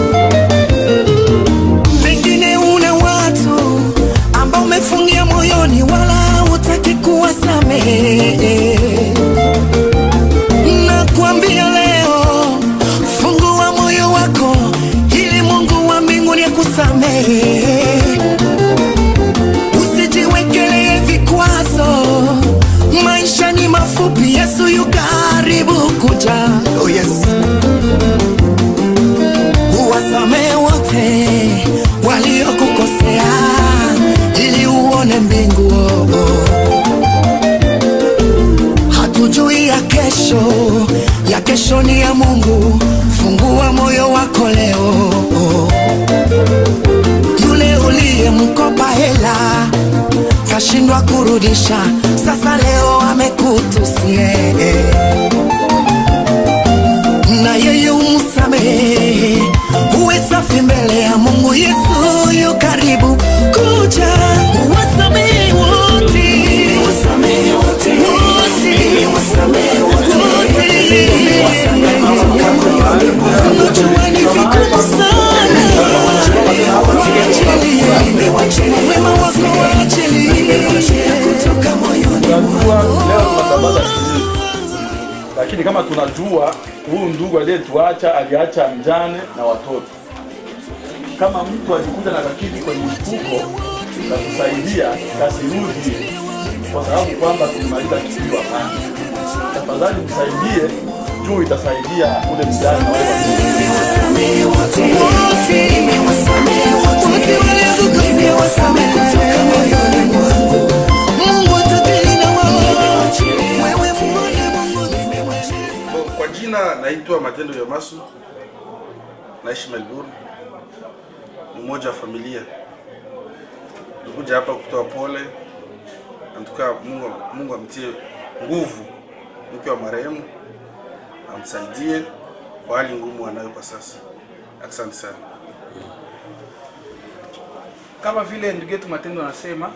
pengine una watu ambao umefungia moyoni wala hutaki kuwasamehe nakwambia leo fungua moyo wako ili mungu wa mbinguni akusamehe usijiwekelee vikwazo maisha ni mafupi yesu yu karibu kuja oh yes. uwasamehe wote waliokukosea ili uone mbingu oh, oh. hatujui ya kesho ya kesho ni ya mungu fungua moyo wako leo yule uliyemkopa hela kashindwa kurudisha sasa leo amekutusie na yeye umsamehe uwe safi mbele ya mungu yesu yu karibu kuja wasamehe wote Wote. Najua ni vigumu sana waachilie wema wako waachilie kutoka moyoni tunajua leo tunatangaza kilio, lakini kama tunajua huyu ndugu aliyetuacha aliacha mjane na watoto. Kama mtu alikuja na kakiti kwenye mfuko na kusaidia kasirudi, kwa sababu kwamba tulimaliza kilio. Hapana, tafadhali msaidie juu itasaidia ule mjane na wale Bo, Kwa jina naitwa Matendo ya Masu, naishi Melbourne, ni mmoja wa familia. Nikuja hapa kutoa pole, antuka Mungu, Mungu amtie nguvu mke wa marehemu, amsaidie kwa hali ngumu anayo kwa sasa. Asante sana. kama vile ndugu yetu Matendo anasema,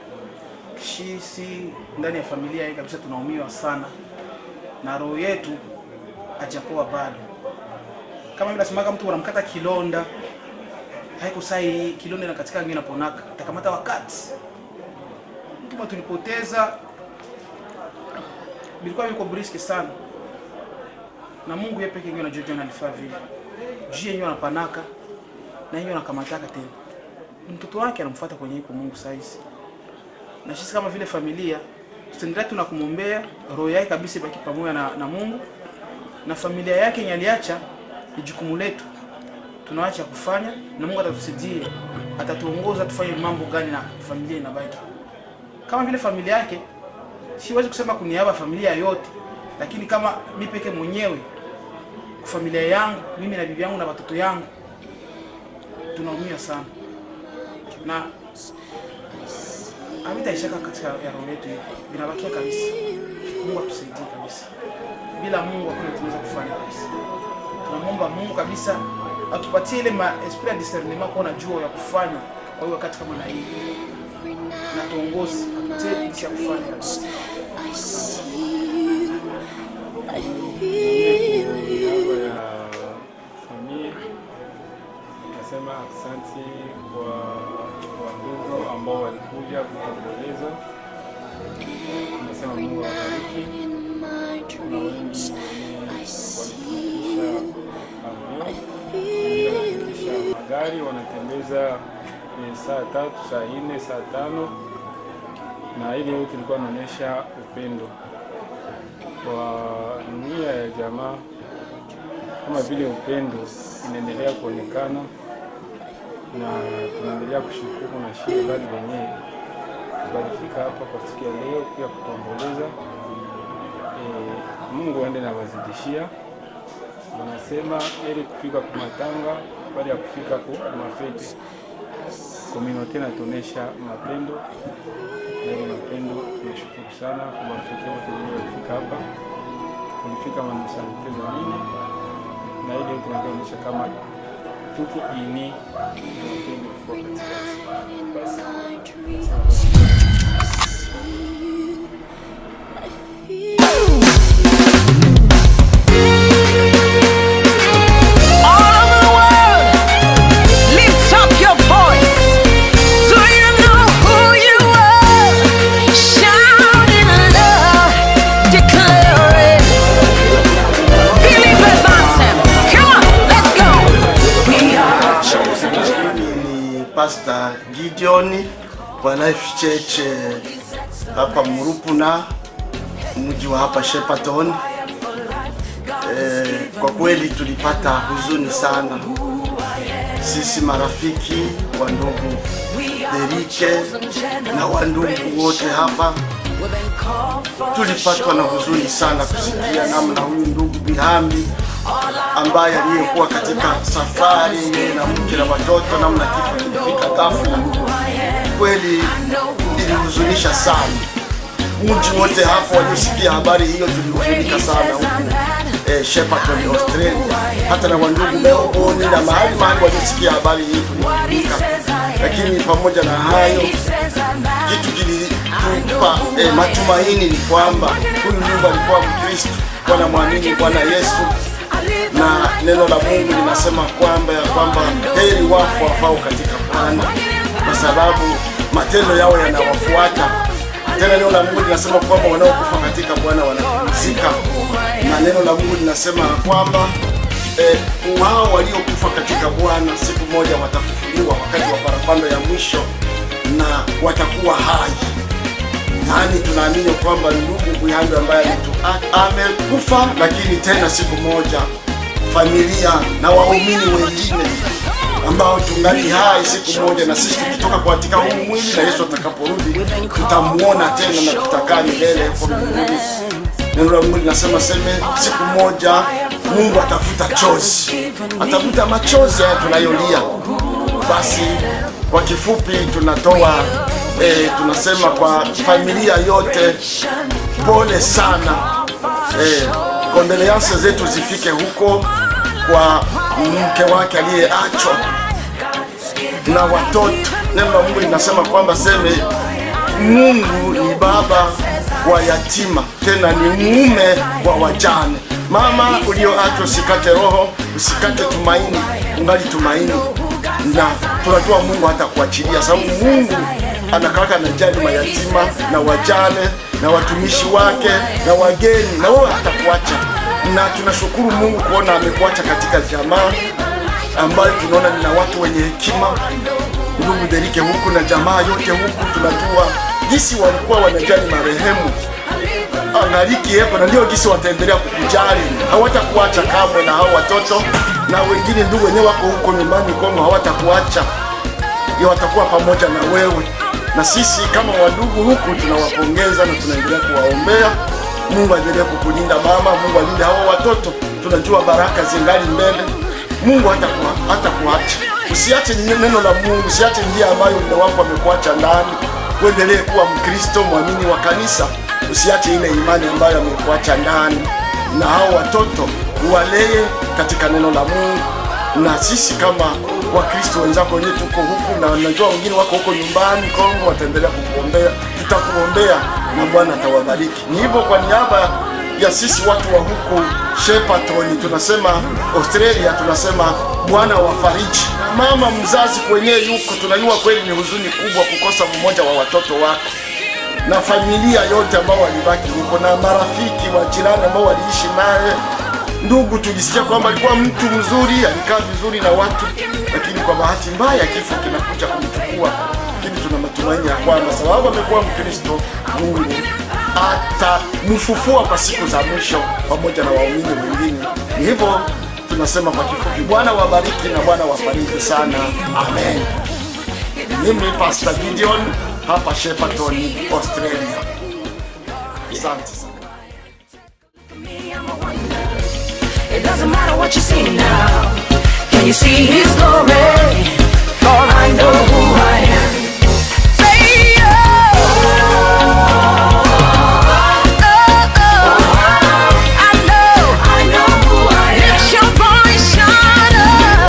sisi ndani ya familia hii kabisa tunaumiwa sana na roho yetu hajapoa bado. Kama vile nasemaga mtu unamkata kilonda, haiko sai kilonda na katika ngine naponaka, takamata wakati kama tulipoteza, bilikuwa viko briski sana, na Mungu yeye pekee ndiye anajua jana alifaa vile, juu yenyewe anapanaka na yenyewe anakamataka tena mtoto wake anamfuata kwenye iko Mungu saizi. Na sisi kama vile familia tutaendelea tu na kumwombea roho yake kabisa ibaki pamoja na, na Mungu na familia yake yenye aliacha ni jukumu letu, tunaacha kufanya na Mungu atatusaidia, atatuongoza tufanye mambo gani na familia inabaki kama vile familia yake. Siwezi kusema kuniaba familia yote, lakini kama mi peke mwenyewe kwa familia yangu, mimi na bibi yangu na watoto yangu tunaumia sana na havitaishaka katika ya roho yetu, vinabakia kabisa. Mungu atusaidie kabisa, bila Mungu hakuna tunaweza kufanya kabisa. Tunamwomba Mungu kabisa atupatie ile ma esprit ya discernement, kuona jua ya kufanya kwa hiyo wakati kama na hii, na tuongoze atupatie jinsi ya kufanya kabisa. niaba ya familia nasema asante kwa wandugu ambao walikuja kuomboleza. Nasema Mungu awabariki na wengi walifikisha magari wanatembeza eh, saa tatu, saa nne, saa tano na ile yote ilikuwa inaonyesha upendo kwa nia ya jamaa, kama vile upendo inaendelea kuonekana, na tunaendelea kushukuru na shie bali wenyewe walifika hapa kwa siku ya leo pia kutuomboleza. E, Mungu aende na wazidishia. Wanasema ili kufika kwa matanga bali ya kufika kwa mafete. Komunote natuonesha mapendo na ile mapendo tunashukuru sana kwa mafete wote wenyewe walifika hapa, walifika manusanite za nini na ile yote inaonyesha kama tuko ini na mapendo kwa katikati. Basi. All over the world, lift up your voice. Do you know who you are? Shout in love, declare it. Believers anthem. Come on, let's go. We are chosen. ni Pastor Gideon wa Life Church eh, hapa Murupuna, mji wa hapa Shepparton. Eh, kwa kweli tulipata huzuni sana sisi marafiki wa ndugu Derike na wa ndugu wote hapa tulipatwa na huzuni sana kusikia namna huyu ndugu Bihambi ambaye aliyekuwa katika safari na mke na watoto, namna kifo kilifika ghafla. Kweli ilihuzunisha sana. Mji wote hapo waliosikia habari hiyo tulihuzunika sana huku eh, Shepparton Australia, hata na wandugu Melbourne na mahali mahali waliosikia habari hii tulihuzunika, lakini pamoja na hayo kitu kilitupa eh, matumaini ni kwamba huyu ndugu alikuwa Mkristo, wanamwamini Bwana Yesu na neno la Mungu linasema kwamba ya kwamba heri wafu wafao katika Bwana, kwa sababu matendo yao yanawafuata. Tena neno la Mungu linasema kwamba wanaokufa katika Bwana wanapumzika, na neno la Mungu linasema ya kwamba eh, wao waliokufa katika Bwana siku moja watafufuliwa wakati wa parapanda ya mwisho na watakuwa hai. yaani tunaamini kwamba ndugu Buyando ambaye alitu- a- amekufa, lakini tena siku moja familia na waumini wengine ambao tungali hai siku moja, na sisi tukitoka katika huu mwili na Yesu atakaporudi tutamuona tena na tutakaa milele huko mbinguni. Neno la Mungu linasema seme, siku moja Mungu atafuta chozi, atafuta machozi haya tunayolia. Basi kwa kifupi tunatoa eh, tunasema kwa familia yote pole sana eh, kondoleanse zetu zifike huko kwa mke wake aliyeachwa na watoto. Neno la Mungu linasema kwamba seme Mungu ni baba wa yatima, tena ni mume wa wajane. Mama ulioachwa, usikate roho, usikate tumaini, ungali tumaini, na tunajua Mungu hata kuachilia, sababu Mungu anakaka na jali mayatima na wajane na watumishi wake na wageni, na wewe hatakuacha. Na tunashukuru Mungu kuona amekuacha katika jamaa ambayo tunaona nina watu wenye hekima, ndugu Derike huku na jamaa yote huku, tunajua jinsi walikuwa wanajali marehemu angaliki yepo, na ndio jinsi wataendelea kukujali, hawatakuacha kamwe, na hao watoto na wengine ndugu wenyewe wako huko nyumbani Kongo, hawatakuacha ya watakuwa pamoja na wewe, na sisi kama wadugu huku tunawapongeza na tunaendelea kuwaombea. Mungu aendelee kukulinda mama, Mungu alinde hao watoto, tunajua baraka zingali mbele. Mungu hata hata kuacha, usiache neno la Mungu, usiache njia ambayo mume wako amekuacha ndani. Uendelee kuwa Mkristo mwamini wa kanisa, usiache ile imani ambayo amekuacha ndani, na hao watoto uwalee katika neno la Mungu na sisi kama wakristo wenzako wenyewe tuko huku na najua wengine wako huko nyumbani Kongo, wataendelea kukuombea, tutakuombea na Bwana atawabariki. Ni hivyo kwa niaba ya sisi watu wa huku Shepparton, tunasema Australia, tunasema Bwana wafariji. Mama mzazi kwenyewe yuko, tunajua kweli ni huzuni kubwa kukosa mmoja wa watoto wako na familia yote ambao walibaki huko na marafiki wa jirani ambao waliishi naye ndugu tulisikia kwamba alikuwa mtu mzuri, alikaa vizuri na watu, lakini kwa bahati mbaya kifo kinakuja kumchukua. Lakini tuna matumaini ya kwamba sababu amekuwa Mkristo, Mungu atamfufua kwa siku za mwisho pamoja na waumini wengine. Ni hivyo tunasema kwa kifupi, Bwana wabariki na Bwana wafariji sana, amen. Mimi Pastor Gideon hapa Shepparton, Australia. Asante sana. It doesn't matter what you see now. Can you see His glory? For I know who I am. Say oh, oh, oh. I know, I know who I am. Lift your voice, shout out.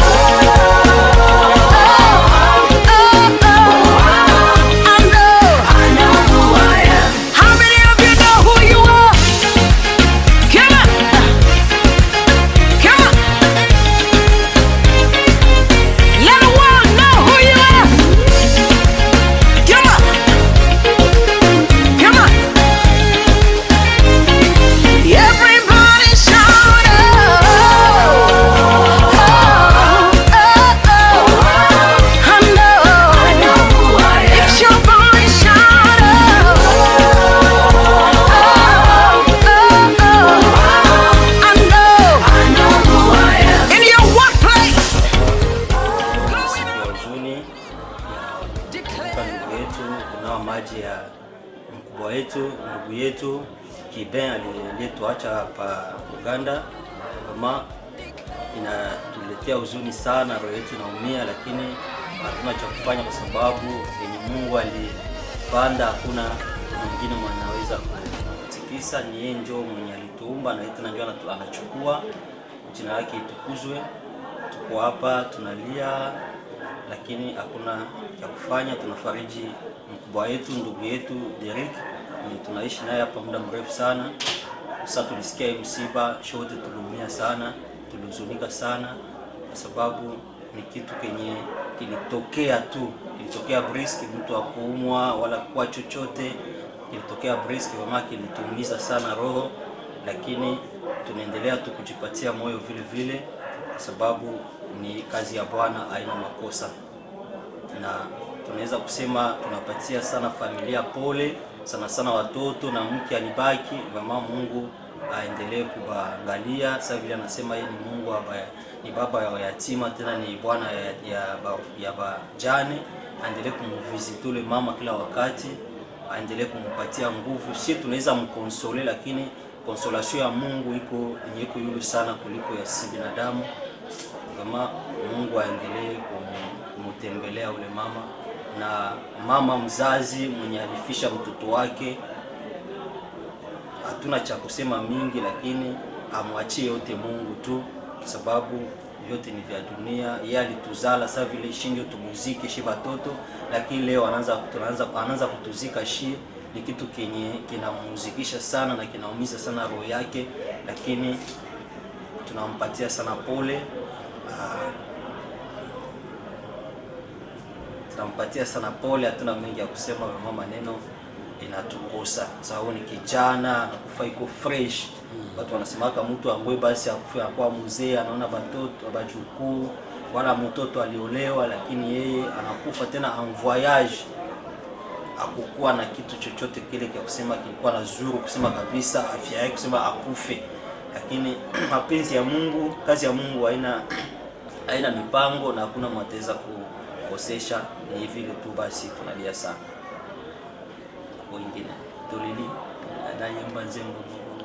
Oh, oh, oh. I know, I know who I am. How many of you know who you are? Come on. Come on. Let the world know who you are. Come on. Come on. Everybody shout out. Oh, oh, oh. I know. I know who I am. It's your voice, shout out. Oh, oh, oh. I know. I know who I am. In your workplace. siku ya huzuni ya kumkumbuka ndugu yetu kunao maji ya mkubwa wetu ndugu yetu Kiben aliyetuacha hapa Uganda. Kama inatuletea huzuni sana, roho yetu inaumia, lakini hatuna cha kufanya kwa sababu yenye Mungu alipanda hakuna mwingine mwenye anaweza kutikisa. Ni yeye ndio mwenye alituumba na yeye tena ndio anatu- anachukua. Jina lake itukuzwe. Tuko hapa tunalia, lakini hakuna cha kufanya. Tunafariji mkubwa wetu, ndugu yetu Derek mwenye tunaishi naye hapa muda mrefu sana. Sasa tulisikia hii msiba, shote tuliumia sana, tulihuzunika sana, kwa sababu ni kitu kenye kilitokea tu, kilitokea brisk, mtu akuumwa wala kuwa chochote, kilitokea brisk, mama kilituumiza sana roho, lakini tunaendelea tu kujipatia moyo vile vile, kwa sababu ni kazi ya Bwana, haina makosa, na tunaweza kusema tunapatia sana familia pole sana sana watoto na mke alibaki. Mama Mungu aendelee kuwaangalia. Sasa vile anasema yeye ni Mungu aba, ni baba ya yatima, tena ni bwana ya, ya, ba- ya bajane. Aendelee kumvisite ule mama kila wakati, aendelee kumpatia nguvu. Si tunaweza mkonsole, lakini konsolation ya Mungu iko yenye iko yulu sana kuliko ya si binadamu. Kama Mungu aendelee kum- kumtembelea ule mama na mama mzazi mwenye alifisha mtoto wake, hatuna cha kusema mingi, lakini amwachie yote Mungu tu, sababu vyote ni vya dunia. Yeye alituzala sasa vile shi ndio tumuzike shi batoto, lakini leo anaanza tunaanza anaanza kutuzika shi ni kitu kenye kinamuzikisha sana na kinaumiza sana roho yake, lakini tunampatia sana pole. Ah, tunampatia sana pole, hatuna mengi ya kusema, mama maneno inatukosa sababu ni kijana anakufa iko fresh. Watu wanasemaka mtu angwe basi akufe akuwa mzee, anaona batoto bajukuu, wala mtoto aliolewa, lakini yeye anakufa tena en voyage, akukuwa na kitu chochote kile kia kusema kilikuwa na zuru kusema kabisa afya yake kusema akufe, lakini mapenzi ya Mungu, kazi ya Mungu haina haina mipango na hakuna mwataweza kukosesha. Ni vile tu basi, tunalia sana wengine tulili anayemba nzembo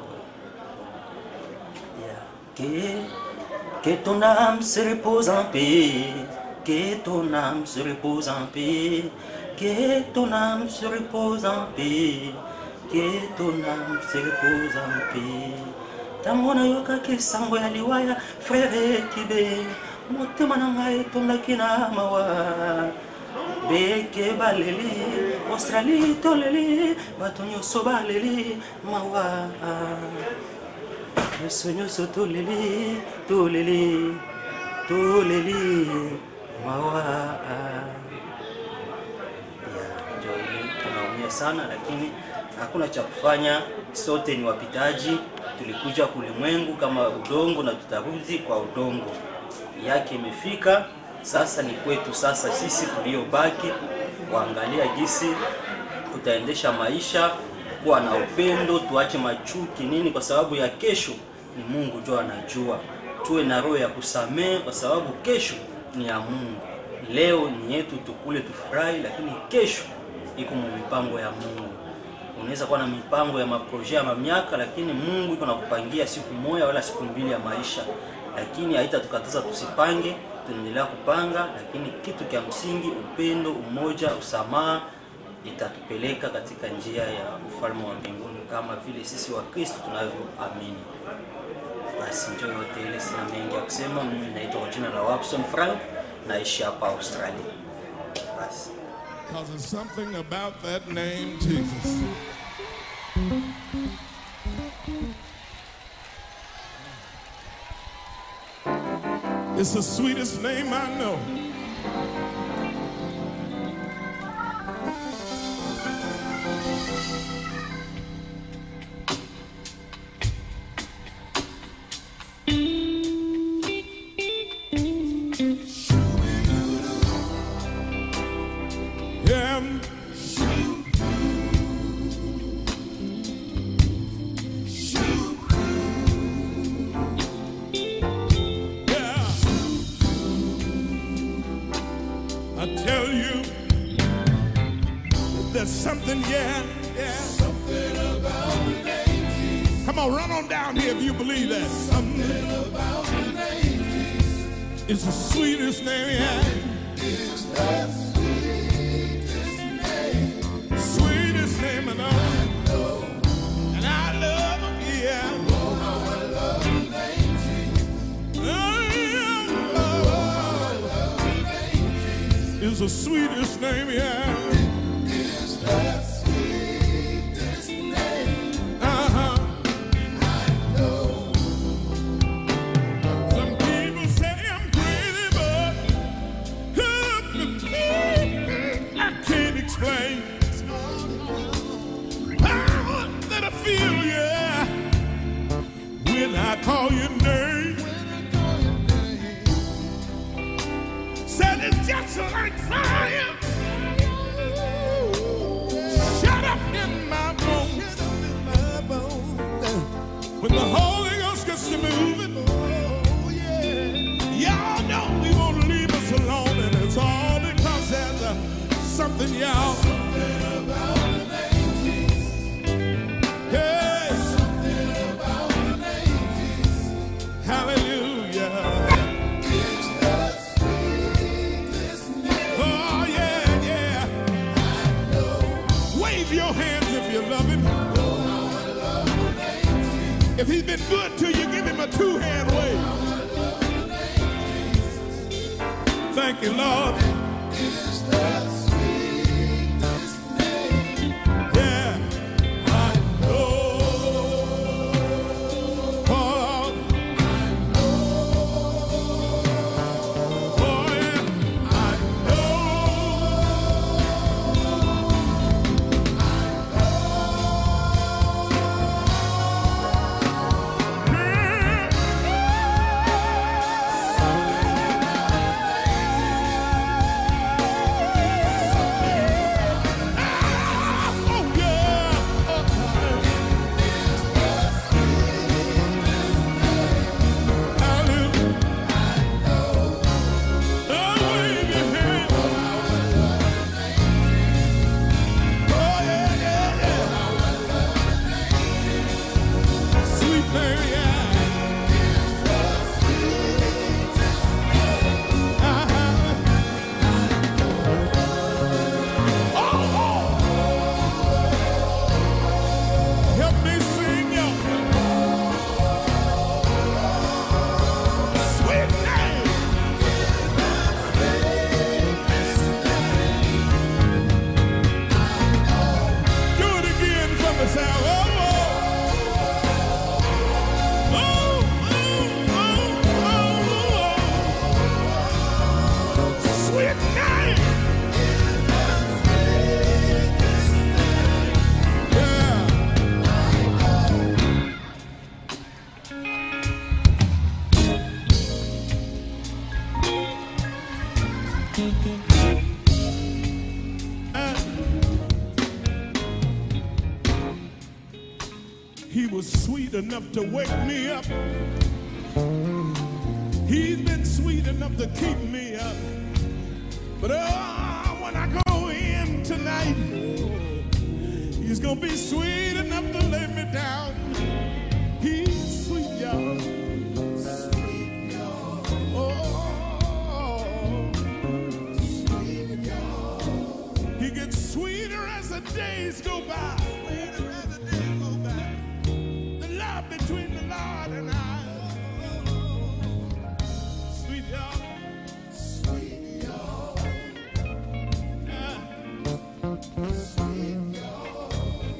que que ton âme se repose en paix que ton âme se repose en paix que ton âme se repose en paix que ton âme se repose en paix ntango nayokaki sango ya liwaya frere kibe motema na ngai etondaki na mawa beke baleli australie toleli bato nyonso baleli mawa nyonso nyonso toleli toleli toleli mawa ya njoili tunaumia sana lakini hakuna cha kufanya sote ni wapitaji tulikuja kulimwengu kama udongo na tutarudi kwa udongo yake imefika sasa ni kwetu sasa sisi tuliobaki kuangalia jinsi tutaendesha maisha kuwa na upendo tuache machuki nini kwa sababu ya kesho ni mungu ndio anajua tuwe na roho ya kusamehe kwa sababu kesho ni ya mungu leo ni yetu tukule tufurahi lakini kesho iko mu mipango ya mungu unaweza kuwa na mipango ya maproje ya mamiaka lakini mungu iko nakupangia siku moja wala siku mbili ya maisha lakini haitatukataza tusipange tunaendelea kupanga lakini kitu cha msingi upendo umoja usamaha itatupeleka katika njia ya ufalme wa mbinguni kama vile sisi wa kristo tunavyoamini basi njo yote ile sina mengi ya kusema mimi naitwa kwa jina la wapson frank naishi hapa australia basi Because there's something about that name, Jesus. It's the sweetest name I know. Yeah. Yeah. I tell you, there's something, yeah, yeah. Something about the name Come on, run on down here if you believe that. Something about the name It's the sweetest name, yeah. It's the sweetest name. Sweetest name I know. And I love it, yeah. Oh, how I love the name is the sweetest name, yeah. Is the sweetest name. Uh-huh. I know. Some people say I'm crazy, but I can't explain. Power that I feel, yeah, when I call your name. Said it's just like fire When the Holy Ghost gets to moving, oh yeah, y'all know He won't leave us alone, and it's all because there's uh, something, y'all. Something about the name Jesus. Hey, something about the name Jesus. Hallelujah. Oh yeah, yeah. Wave your hands if you love him. If he's been good to you, give him a two-hand wave. Thank you, Lord. Yeah, I know. Oh, oh, yeah, I Sweet Mary Help me sing your sweet name. Do it again from the sound. Oh, oh. Sweet name. He was sweet enough to wake me up. He's been sweet enough to keep me up. But oh, when I go in tonight, he's gonna be sweet enough to lay me down. He's sweet, y'all. Sweet, y'all. Oh, sweet, y'all. He gets sweeter as the days go by. Sweeter as the days go by. The love between the Lord and I. Sweet y'all. Sweet y'all. Sweet y'all.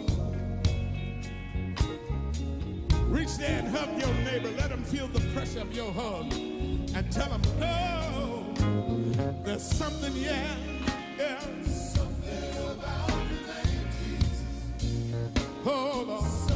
Reach there and hug your neighbor. Let him feel the pressure of your hug. And tell him, oh, there's something, yeah, yeah. Something about the name Jesus. Oh, Lord.